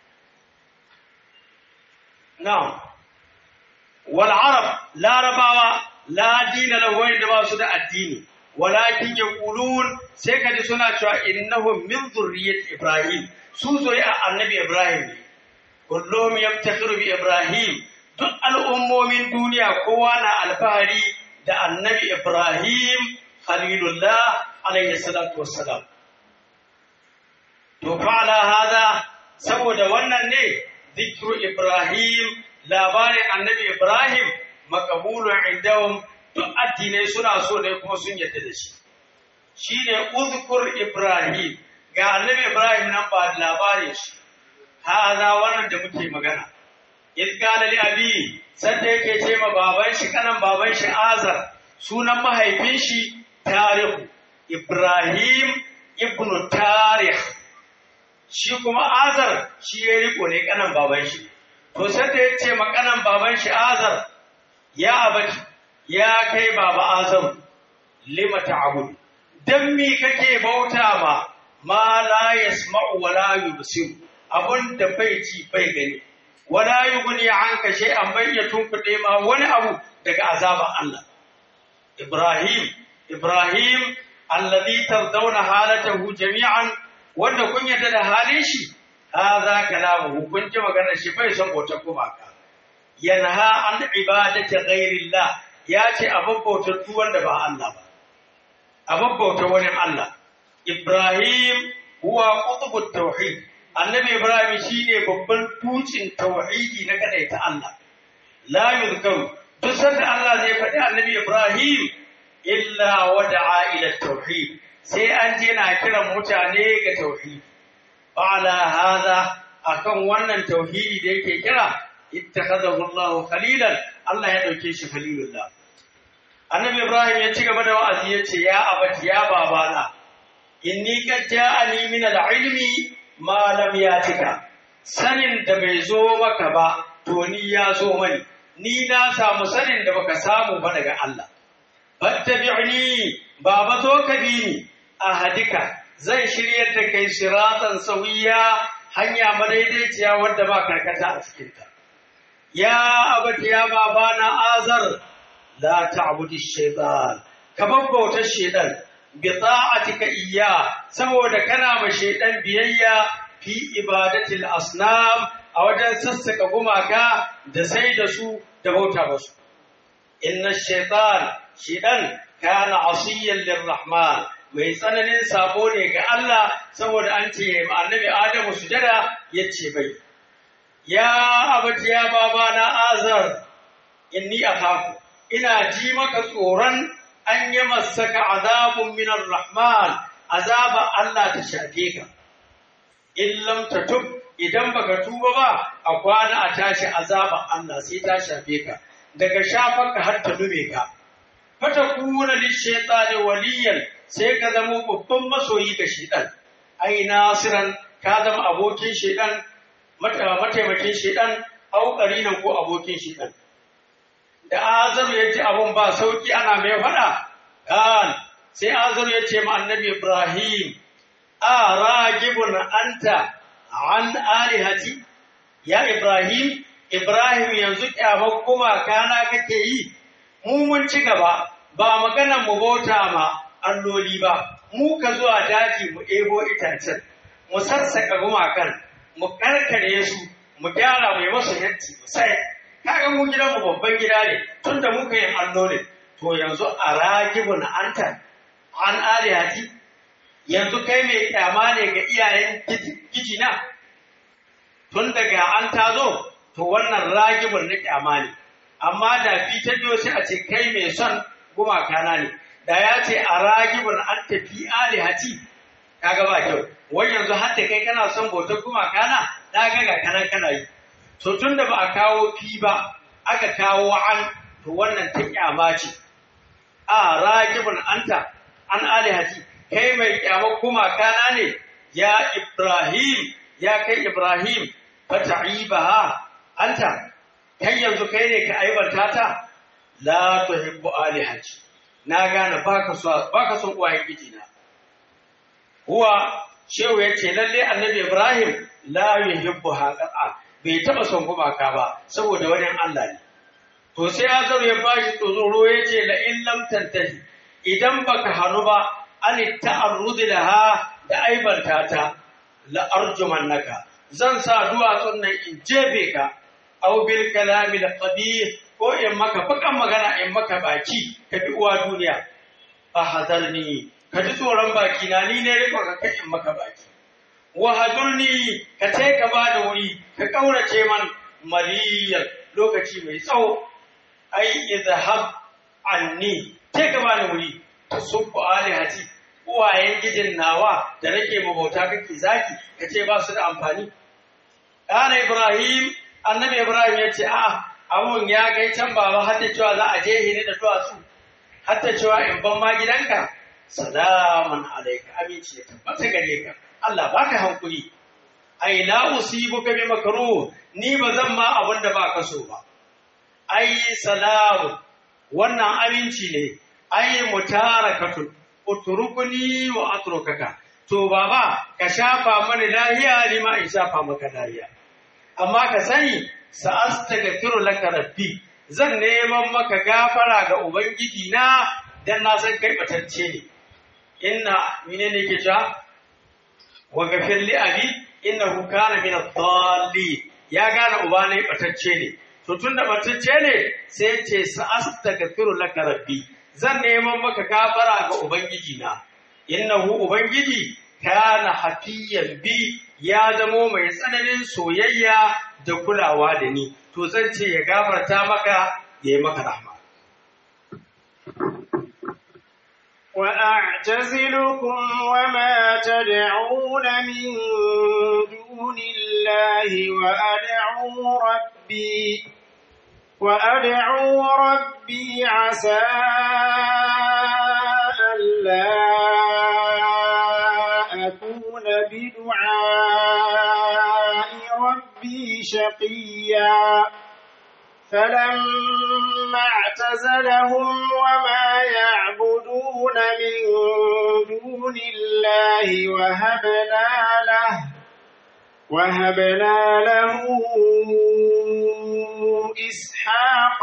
Speaker 2: na'am wal arab larabawa la dina lahu wanda ba su da addini walakin yaqulun sai kaji suna cewa innahum min zurriyyat ibrahim su zuri'a annabi ibrahim ne kullum yaftakhiru bi ibrahim duk al'ummomin duniya kowa na alfahari da annabi ibrahim khalilullah alayhi salatu wassalam to fa'ala hada saboda wannan ne zikru ibrahim labarin annabi ibrahim makabulun indahum duk addinai suna so ne kuma sun yadda da shi shine uzkur ibrahim ga annabi ibrahim nan ba labarin shi hada wannan da muke magana iz qala li abi sanda yake ce ma baban shi kanan baban shi azar sunan mahaifin shi tarihu Ibrahim ibn Tarih shi kuma Azar shi ya riko ne kanan baban shi to sai da ya ce makanan baban shi Azar ya abati ya kai baba Azar lima ta'bud dan mi kake bauta ma ma la yasma'u wa la yubsir abun da bai ci bai gani wala yughni anka shay'an bayyatun kuɗe ma wani abu daga azaban Allah Ibrahim Ibrahim alladhi tardawna halatahu jami'an wanda kun yarda da halin shi hadha kalamuhu kun ji maganar shi bai son bauta gumaka yanha an ibadati ghairillah ya ce abin bautar duk wanda ba Allah ba abin bautar wani Allah Ibrahim huwa qutbut tauhid annabi Ibrahim shine babban tucin tauhidi na kadaita Allah la yuzkaru duk sanda Allah zai faɗi annabi Ibrahim illa wada'a ila tauhid sai an je na kiran mutane ga tauhid ala hadha akan wannan tauhidi da yake kira ittakhadahu Allah khalilan Allah ya dauke shi khalilullah annabi Ibrahim ya ci gaba da wa'azi ya ce ya abati ya babana inni qad ja'ani min al-ilmi ma lam yatika sanin da bai zo maka ba to ni ya zo mani ni na samu sanin da baka samu ba daga Allah fattabi'ni baba zo ka bi ni ahadika zai shiryar da kai siratan sawiya hanya madaidaiciya wadda ba karkata a cikinta ya abati ya baba na azar la ta'budi shaytan ka babbauta shaytan bi ta'atika iyya saboda kana ma shaytan biyayya fi ibadatil asnam a wajen sassaka gumaka da sai da su da bauta musu inna shaytan shidan kana asiyan lirrahman mai tsananin sabo ne ga Allah saboda an ce ma annabi Adamu sujada yace bai ya abati ya baba na azar inni akhafu ina ji maka tsoron an yi masaka azabun minar rahman azaba Allah ta shafe ka in lam tatub idan baka tuba ba a kwana a tashi azaba Allah sai ta shafe ka daga shafarka har ta lume ka fata kuna lishaytani waliyan sai ka zama babban masoyi ga shedan ai nasiran ka zama abokin shedan mataimakin shedan au qarinan ko abokin shedan da azaru ya ji abun ba sauki ana mai fada kan sai azaru ya ce ma annabi ibrahim a ragibun anta an alihati ya ibrahim ibrahim yanzu kyamar gumaka na kake yi mu mun ci gaba ba maganar mu bauta ma alloli ba mu ka zuwa daji mu ebo itacen mu sassaka gumakan mu karkare su mu gyara mu yi masu yanci mu sai kaga mu gidan mu babban gida ne tunda muka yin alloli to yanzu a ragibun anta an alihati yanzu kai mai kyama ne ga iyayen gijina tun daga an tazo to wannan ragibun na kyama ne amma da fi ta biyo sai a ce kai mai son gumaka na ne da ya ce a ragibun an tafi alihati kaga ba kyau wai yanzu har da kai kana son bautar gumaka na na ga ga kanan kana yi to tun da ba a kawo fi ba aka kawo an to wannan ta kyama ce a ragibun anta an alihati kai mai kyamar gumaka na ne ya ibrahim ya kai ibrahim fata'ibaha anta kai yanzu kai ne ka aibanta ta la tuhibbu alihati na gane baka so baka son uwayen gijina huwa shehu yace lalle annabi ibrahim la yuhibbu haqa bai taba son gumaka ba saboda wani Allah ne to sai azar ya bashi tsoro yace la in lam tantahi idan baka hanu ba an ta'arrud laha da aibanta ta la arjumannaka zan sa duwatsun nan in jebe ka aw bil kalami al qabih ko in maka bakan magana in maka baki ka bi uwa duniya fa hazarni ka ji tsoron baki na ni ne riko ka kai in maka baki wa hadurni ka tai ka ba da wuri ka kaurace man maliyar lokaci mai tsawo ai izhab anni tai ka ba da wuri tasubbu alihati uwayen gijin nawa da nake mabauta kake zaki kace ba su da amfani Ɗana Ibrahim, annabi Ibrahim ya ce, A, abun ya kai can baba hatta cewa za a je hini da duwatsu, hatta cewa in ban ma gidanka, salaman alaika aminci ya tabbata gare ka, Allah baka hankuri. Ai, la usibu ka bi makaru, ni ba zan ma abin da ba ka so ba. Ai, salamu, wannan aminci ne, ai, mutarakatun, uturukuni wa atrukaka. To, baba, ka shafa mani lahiya, ni ma in shafa maka lahiya. amma ka sani sa'astaghfiru laka rabbi zan neman maka gafara ga ubangiji na dan na san kai batacce ne inna menene yake cewa wa ghafir li abi innahu kana min ad-dallin ya gane uba ne batacce ne to tunda batacce ne sai ce sa'astaghfiru laka rabbi zan neman maka gafara ga ubangiji na innahu ubangiji kana hafiyan bi ya zamo mai tsananin soyayya da kulawa da ni to zan ce ya gafarta maka ya yi maka rahma
Speaker 1: وأعتزلكم وما تدعون من دون الله وأدعو ربي وأدعو ربي عسى ألا أكون بدعاء ربي شقيا فلما اعتزلهم وما يعبدون من دون الله وهبنا له وهبنا له إسحاق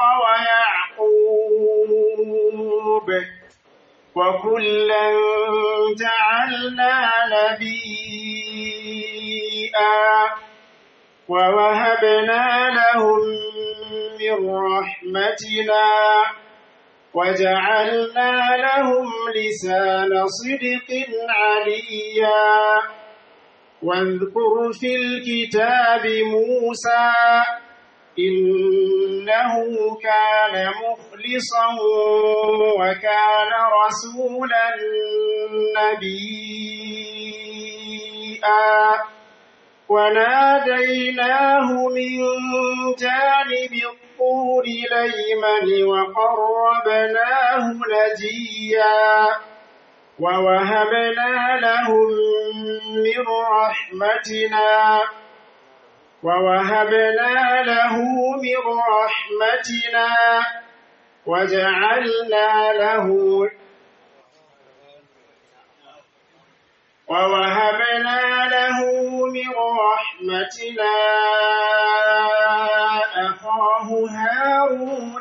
Speaker 1: ويعقوب وكلا جعلنا نبيئا ووهبنا لهم من رحمتنا وجعلنا لهم لسان صدق عليا واذكر في الكتاب موسى إنه كان مخلصا وكان رسولا نبيا وناديناه من جانب الطور الأيمن وقربناه نجيا ووهبنا لهم من رحمتنا ووهبنا له من رحمتنا وجعلنا له ووهبنا له من رحمتنا أخاه هارون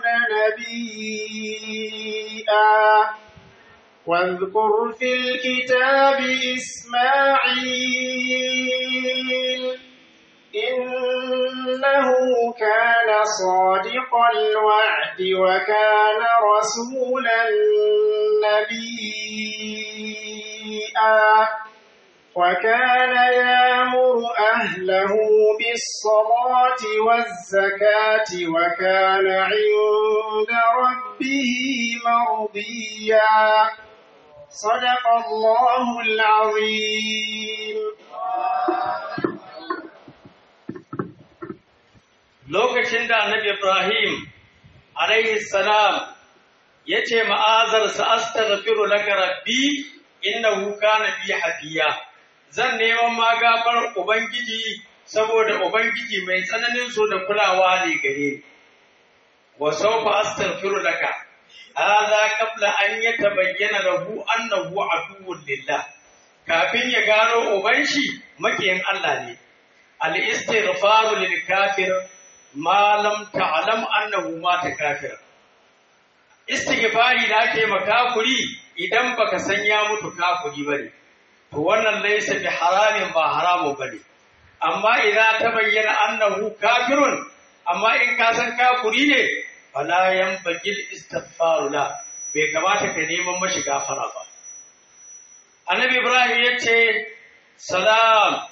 Speaker 1: نبيا واذكر في الكتاب إسماعيل إنه كان صادق الوعد وكان رسولا نبيا وكان يامر أهله بالصلاة والزكاة وكان عند ربه مرضيا صدق الله العظيم
Speaker 2: lokacin da annabi Ibrahim alaihi salam ya ce ma'azarsa astaghfiru laka rabbi innahu kana bi hafiya zan neman magafar ubangiji saboda ubangiji mai tsananin so da kulawa ne gare ni wa sawfa astaghfiru laka hadha qabla an yatabayyana lahu annahu aduwwun lillah kafin ya gano uban shi makiyin Allah ne al-istighfaru lil kafir ma lam ta'lam annahu mata kafir istighfari da ake makafuri idan baka san ya mutu kafuri bane to wannan laysa bi haramin ba haramu bane amma idan ta bayyana annahu kafirun amma in ka san kafuri ne fala yanbagil istighfaru la bai kamata ka neman mashi gafara ba annabi ibrahim yace salam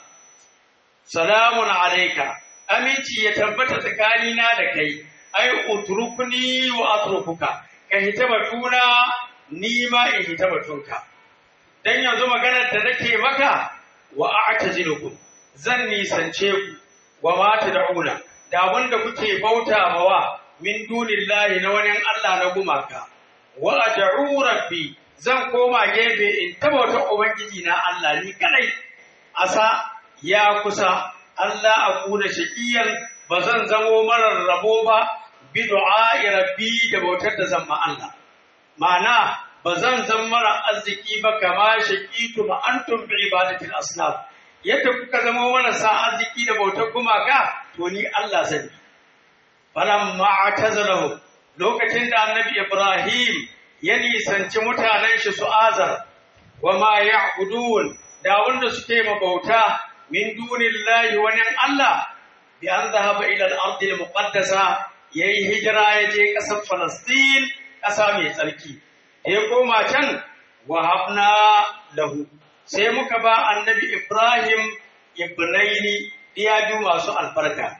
Speaker 2: salamun alayka aminci ya tabbata tsakanina da kai ai utrukuni wa atrukuka ka hita batuna ni ma in hita batunka dan yanzu maganar da nake maka wa a'tazilukum zan nisance ku wa ma tad'una da wanda kuke bauta mawa min dunillahi na wani Allah na gumaka wa ad'u rabbi zan koma gefe in tabauta ubangiji na Allah ni kadai asa ya kusa Allah a kuna shaƙiyar ba zan zamo marar rabo ba bi du'a'i rabbi da bautar da zan ma Allah ma'ana ba zan zan mara arziki ba kama shaqitu ma antum bi ibadatil asnaf yadda kuka zama marasa arziki da bautar gumaka to ni Allah zan yi falamma atazalahu lokacin da annabi Ibrahim ya nisanci mutanen shi su azar wa ma ya'budun da wanda suke mabauta min dunillahi wani Allah bi an zahaba ila al-ardi al-muqaddasa yayi hijira ya je kasar Falastin kasa mai tsarki ya koma can wa habna lahu sai muka ba annabi Ibrahim ibnaini diyaju masu albarka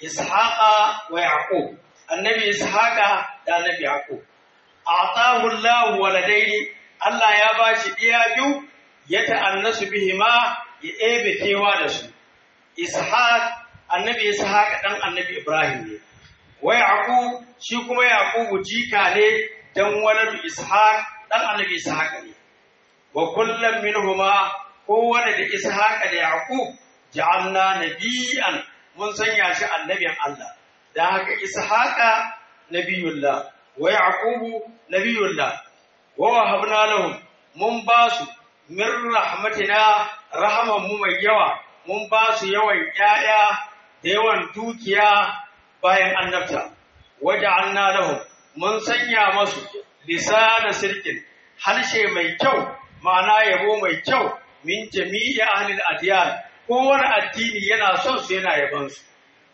Speaker 2: Ishaqa wa Yaqub annabi Ishaqa da annabi Yaqub a'tahu Allah waladaini Allah ya bashi diyaju ya ta'annasu bihima ya ebe kewa da su ishaq annabi ishaq dan annabi ibrahim ne wa yaqub shi kuma yaqub jika ne dan walad ishaq dan annabi ishaq ne wa kullum minhuma kowane da ishaq da yaqub ja'alna nabiyan mun sanya shi annabin Allah dan haka ishaqa nabiyullah wa yaqub nabiyullah wa wahabna lahum mun basu min rahmatina rahaman mu mai yawa mun ba su yawan ƴaƴa da yawan dukiya bayan annabta waja'alna lahum mun sanya masu lisana sirkin harshe mai kyau ma'ana yabo mai kyau min jami'i ahlil adiyan kowane addini yana son su yana yaban su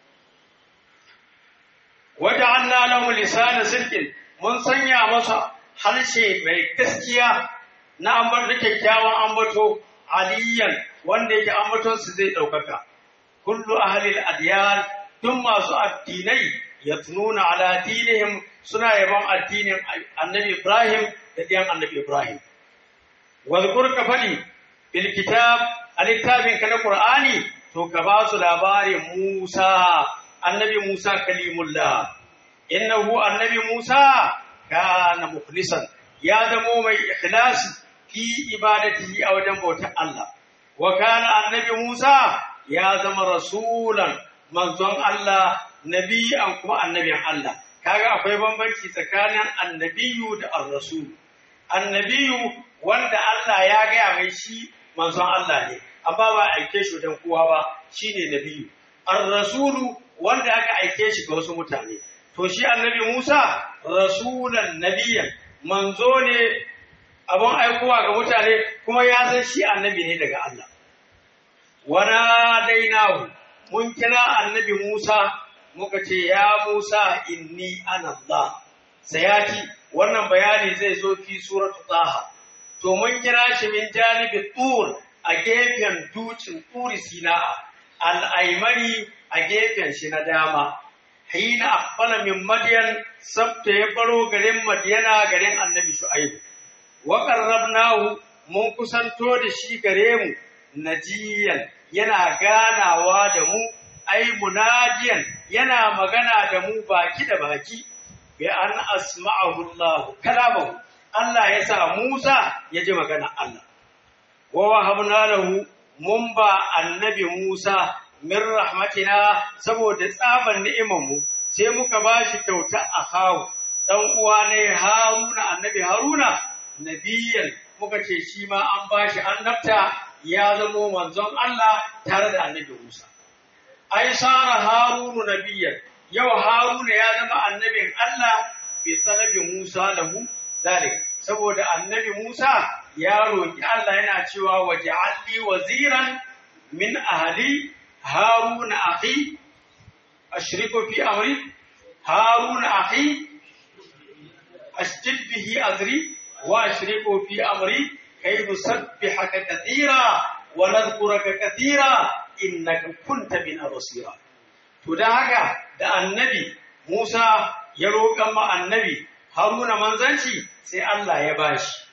Speaker 2: waja'alna lahum lisana sirkin mun sanya masa harshe mai gaskiya na ambar da kyakkyawan ambato aliyan wanda yake ambaton su zai daukaka kullu ahli al-adyan duk masu addinai yatununa ala dinihim suna yaban addinin annabi Ibrahim da diyan annabi Ibrahim wadhkur ka fadi bil kitab al-kitabin kana qur'ani to ka ba su labarin Musa annabi Musa kalimullah innahu annabi Musa kana mukhlisan ya zamo mai ikhlasi fi ibadatihi a wajen bautar Allah wa kana annabi Musa ya zama rasulan manzon Allah nabiyan kuma annabin Allah kaga akwai bambanci tsakanin annabiyu da ar-rasul annabiyu wanda Allah ya gaya mai shi manzon Allah ne amma ba aike shi dan kowa ba shine nabiyu ar-rasulu wanda aka aike shi ga wasu mutane to shi annabi Musa rasulan nabiyan manzo ne abun aikowa ga mutane kuma ya san shi annabi ne daga Allah wana dainahu mun kira annabi Musa muka ce ya Musa inni ana Allah sayati wannan bayani zai zo fi suratu taha to mun kira shi min janibi tur a gefen ducin turi sina'a al'aimani a gefen shi na dama hina aqbala min madyan sabta ya baro garin madyana garin annabi shu'aib wa qarrabnahu mun kusanto da shi gare mu najiyan yana ganawa da mu ai munajiyan yana magana da mu baki da baki bi an asma'ahu Allah kalamahu Allah ya sa Musa ya ji magana Allah wa wahabna lahu mun ba annabi Musa min rahmatina saboda tsaban ni'imar mu sai muka ba shi kyauta a hawu dan uwa ne Haruna annabi Haruna nabiyan muka ce shi ma an ba shi annabta ya zamo manzon Allah tare da annabi Musa ai sara harunu nabiyyan yau haruna ya zama annabin Allah bi talabi Musa lahu zalik saboda annabi Musa ya roki Allah yana cewa waj'alni waziran min ahli haruna akhi ashriku fi amri haruna akhi asjid bihi azri wa ashriku fi amri kay nusabbihaka katira wa nadhkuraka katira innaka kunta bina basira to dan haka da annabi Musa ya roƙan ma annabi Haruna manzanci sai Allah ya bashi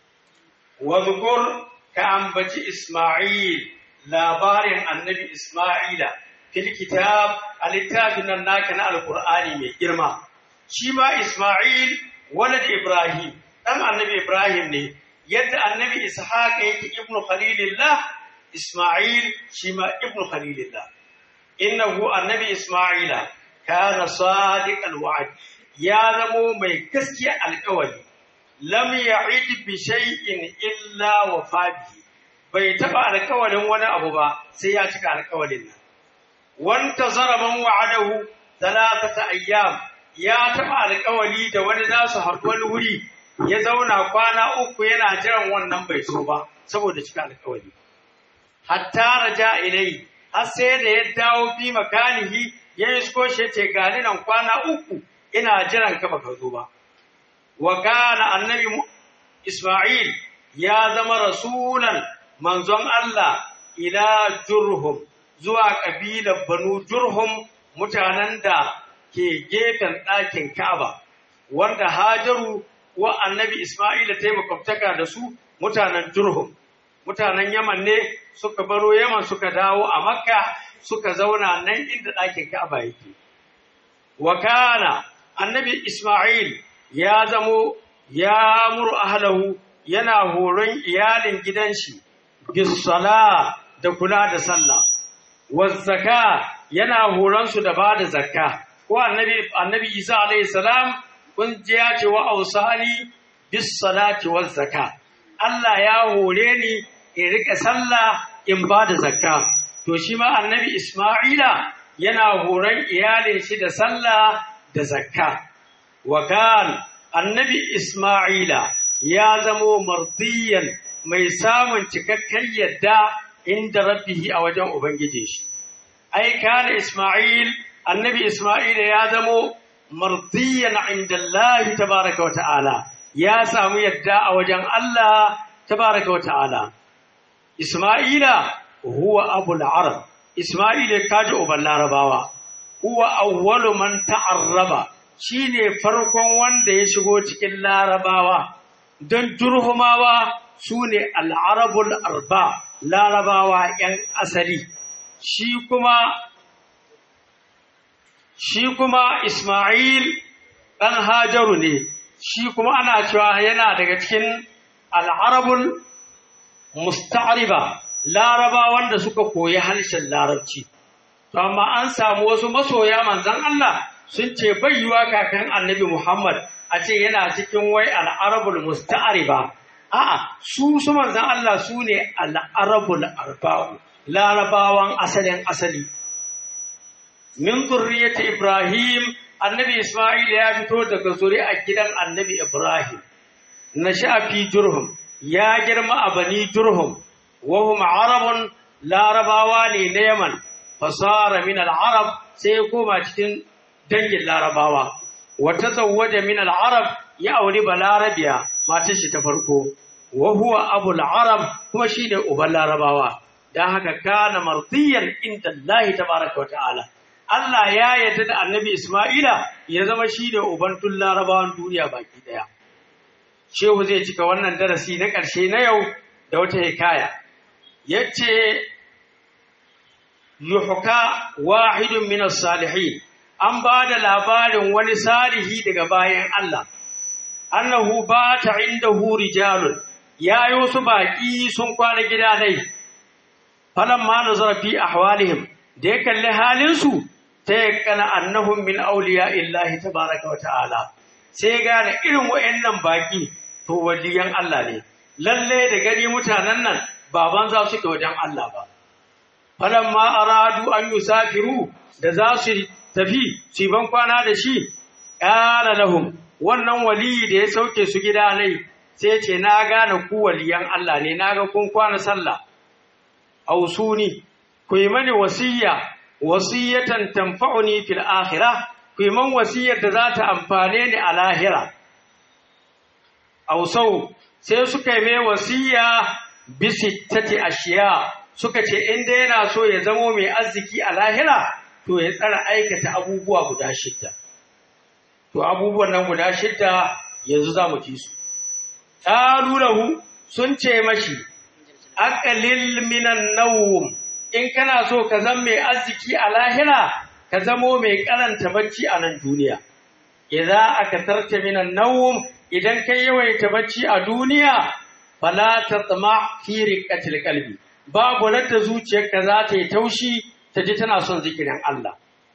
Speaker 2: wa zukur ka ambaci Isma'il labarin annabi Isma'ila fil kitab a littafin nan naka na alqur'ani mai girma shi ma Isma'il walad Ibrahim dan annabi Ibrahim ne yadda annabi Ishaq yake ibnu Khalilillah Isma'il shi ma ibnu Khalilillah innahu annabi Isma'ila kana sadiqal wa'd ya zamo mai gaskiya alƙawari lam ya'id bi shay'in illa wa fabihi bai taba alƙawarin wani abu ba sai ya cika alƙawarin nan wanta zaraman wa'adahu talatata ayyam ya taba alƙawari da wani za su haɗu wani wuri ya zauna kwana uku yana jiran wannan bai so ba saboda cika alƙawari hatta raja ilai har sai da ya dawo fi makanihi ya isko shi ce gani nan kwana uku ina jiran ka baka zo ba wa kana annabi Isma'il ya zama rasulan manzon Allah ila Jurhum zuwa kabilar Banu Jurhum mutanen da ke gefen ɗakin Ka'aba wanda Hajaru wa annabi Isma'ila ta yi makwabtaka da su mutanen Jurhum mutanen Yaman ne suka baro Yaman suka dawo a Makka suka zauna nan inda ɗakin Ka'aba yake. Wa kana annabi Ismail ya zamo ya muru ahlahu yana horon iyalin gidan shi bisala da kula da sallah. Wazzaka yana horon su da bada zakka. Ko annabi annabi Isa alaihi salam kun ji ya ce wa ausali bis salati waz zakka. Allah ya hore ni in rika sallah in ba da zakka to shi ma annabi Isma'ila yana horon iyalin shi da sallah da zakka wa kan annabi Isma'ila ya zamo mardiyan mai samun cikakken yadda inda rabbihi a wajen ubangijin shi ai kana Isma'il annabi Isma'ila ya zamo mardiyan inda Allah tabaraka wa ta'ala ya samu yadda a wajen Allah tabaraka wa ta'ala isma'ila huwa abul arab isma'ila kaji uban larabawa huwa awwalu man ta'arraba shine farkon wanda ya shigo cikin larabawa don turhumawa sune al-arabul arba larabawa yan asali shi kuma shi kuma Ismail ɗan Hajaru ne, shi kuma ana cewa yana daga cikin al'arabul musta'ariba, laraba wanda suka koyi harshen larabci. To, amma an samu wasu masoya manzan Allah sun ce bayyuwa kakan annabi Muhammad a ce yana cikin wai al'arabul musta'ariba. A'a, su su manzan Allah su ne al'arabul arba'u, larabawan asalin asali. min zurriyati Ibrahim annabi Isma'il ya fito daga zuri'a gidan annabi Ibrahim na fi Jurhum ya girma a bani Jurhum wa hum arabun larabawa ne na Yaman fasara min al-arab sai ya koma cikin dangin larabawa wa tazawwaja min al-arab ya auri balarabiya matar shi ta farko wa huwa abul arab kuma shine uban larabawa dan haka kana mardiyan inda Allah tabaraka wa ta'ala Allah ya yarda da annabi Ismaila ya zama shi da ubantun larabawan duniya baki daya. Shehu zai cika wannan darasi na ƙarshe na yau da wata hikaya. Ya ce, Yuhuka wahidun minas salihin, an ba da labarin wani salihi daga bayan Allah, annahu ba ta inda rijalun ya yi wasu baƙi sun kwana gida dai, falan ma nazara fi ahwalihim da ya kalli halinsu ta yakana annahum min auliya illahi tabaraka wa ta'ala sai gane irin wayannan baki to waliyan Allah ne lalle da gani mutanen nan baban za su ke wajen Allah ba falamma aradu an yusafiru da za su tafi su ban kwana da shi qala lahum wannan wali da ya sauke su gida nai sai ce na gane ku waliyan Allah ne naga kun kwana sallah ausuni ku yi mani wasiyya wasiyatan tanfa'uni fil akhirah ku yi man wasiyar da za ta amfane ni a lahira ausau sai suka yi mai wasiya bi sittati ashiya suka ce inda yana so ya zamo mai arziki a lahira to ya tsara aikata abubuwa guda shidda to abubuwan nan guda shidda yanzu za mu ci su lahu sun ce mashi aqlil minan nawm in kana so ka zama mai arziki a lahira ka zamo mai karanta bacci a nan duniya idza akatarta minan nawm idan kai yawaita bacci a duniya fala tatma fi riqatil qalbi babu ladda zuciyarka za ta yi taushi ta ji tana son zikirin Allah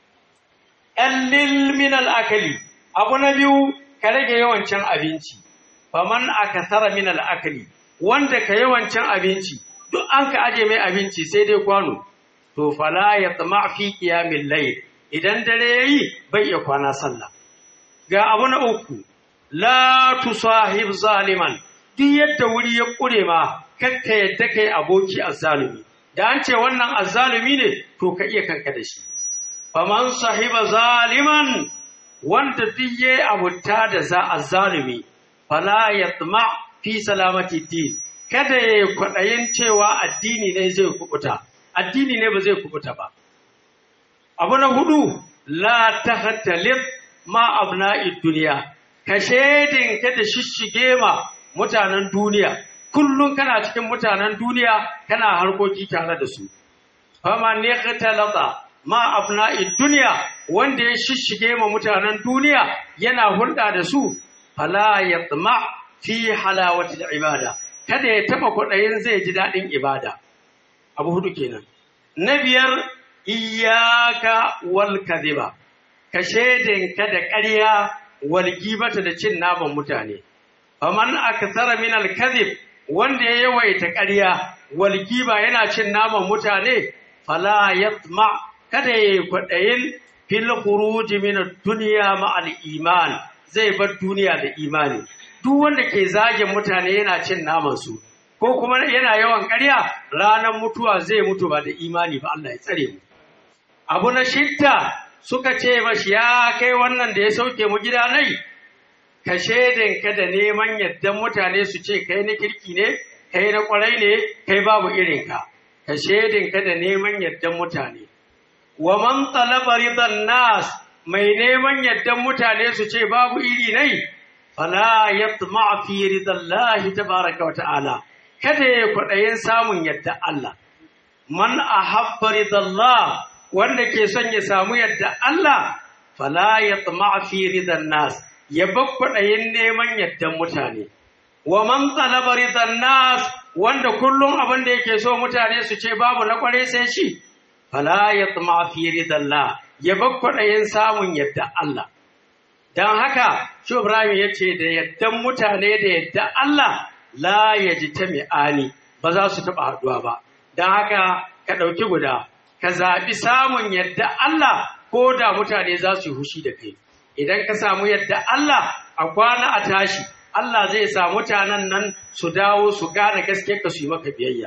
Speaker 2: qallil minal akali abu na biyu ka rage yawan cin abinci faman akasara minal akali wanda ka yawan cin abinci duk an ka aje mai abinci sai dai kwano to fala ya tsama fi qiyamil layl idan dare yayi bai iya kwana sallah ga abu na uku la tusahib zaliman duk yadda wuri ya kure ma kakka yadda kai aboki azzalumi da an ce wannan azzalumi ne to ka iya kanka da shi faman sahiba zaliman wanda duk yayi abuta da za azzalumi fala yatma fi salamati din kada ya yi kwaɗayin cewa addini ne zai kubuta addini ne ba zai kubuta ba abu na hudu la tahtalib ma abna'id duniya ka shedin ka da shishige ma mutanen duniya kullum kana cikin mutanen duniya kana harkoki tare da su fama ne talata ma abna'id duniya wanda ya shishige ma mutanen duniya yana hulɗa da su fala yatma fi halawatil ibada kada ya taba kwaɗayin zai ji daɗin ibada abu hudu kenan na biyar iyaka wal kadhiba ka ka da ƙarya wal gibata da cin naman mutane faman akthara min al kadhib wanda ya yawaita ƙarya wal giba yana cin naman mutane fala yatma kada ya kwaɗayin fil khuruj min ad-dunya ma al iman zai bar duniya da imani duk wanda ke zagin mutane yana cin naman su ko kuma yana yawan ƙarya ranar mutuwa zai mutu ba da imani ba Allah ya tsare mu abu na shidda suka ce mashi ya kai wannan da ya sauke mu gida nai ka ka da neman yaddan mutane su ce kai na kirki ne kai na kwarai ne kai babu irinka ka shaidinka da neman yardan mutane wa man talaba ridan nas mai neman yardan mutane su ce babu iri nai fala yatma fi ridallahi tabaraka wa ta'ala kada ya kwaɗayin samun yadda Allah man ahabba ridallah wanda ke son ya samu yadda Allah fala yatma fi ridan nas ya bakwaɗayin neman yaddan mutane wa man talaba ridan nas wanda kullum abin da yake so mutane su ce babu na kware sai shi fala yatma fi ridallah ya bakwaɗayin samun yadda Allah dan haka shi Ibrahim ya ce da yaddan mutane da yadda Allah la yajtami'ani ba za su taɓa haɗuwa ba dan haka ka ɗauki guda ka zaɓi samun yadda Allah ko da mutane za su yi hushi da kai idan ka samu yadda Allah a kwana a tashi Allah zai sa mutanen nan su dawo su gane gaske ka su yi maka biyayya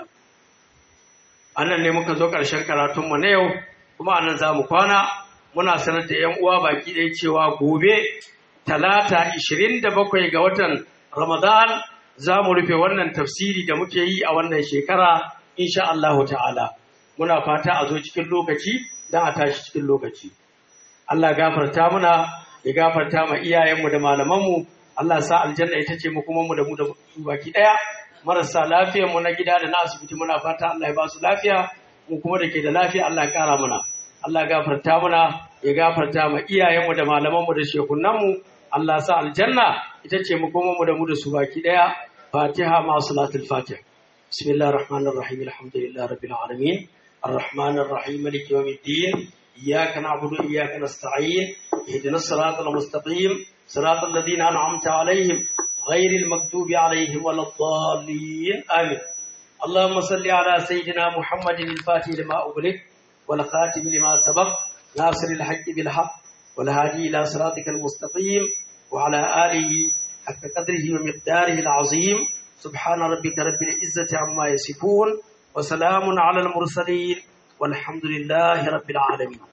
Speaker 2: anan ne muka zo ƙarshen karatunmu na yau kuma anan za mu kwana muna sanar da 'yan uwa baki ɗaya cewa gobe talata 27 ga watan ramadan za mu rufe wannan tafsiri da muke yi a wannan shekara insha Allahu ta'ala muna fata a zo cikin lokaci don a tashi cikin lokaci Allah gafarta muna ya gafarta ma iyayenmu da malamanmu Allah sa aljanna ita ce mu kuma mu da mu da su baki daya marasa lafiyar mu na gida da na asibiti muna fata Allah ya ba su lafiya mu kuma da ke da lafiya Allah ya kara muna Allah gafarta muna ya gafarta ma iyayenmu da malamanmu da shekunanmu Allah sa aljanna ita ce mu kuma mu da mu da su baki daya Fatiha ma salatul Fatiha Bismillahir Rahmanir Rahim Alhamdulillahi Rabbil Alamin الرحمن الرحيم مالك يوم الدين إياك نعبد وإياك نستعين اهدنا الصراط المستقيم صراط الذين أنعمت عليهم غير المكتوب عليهم ولا الضالين آمين اللهم صل على سيدنا محمد الفاتح لما أغلق والخاتم لما سبق ناصر الحق بالحق والهادي إلى صراطك المستقيم وعلى آله حق قدره ومقداره العظيم سبحان ربك رب العزة عما يصفون وسلام على المرسلين والحمد لله رب العالمين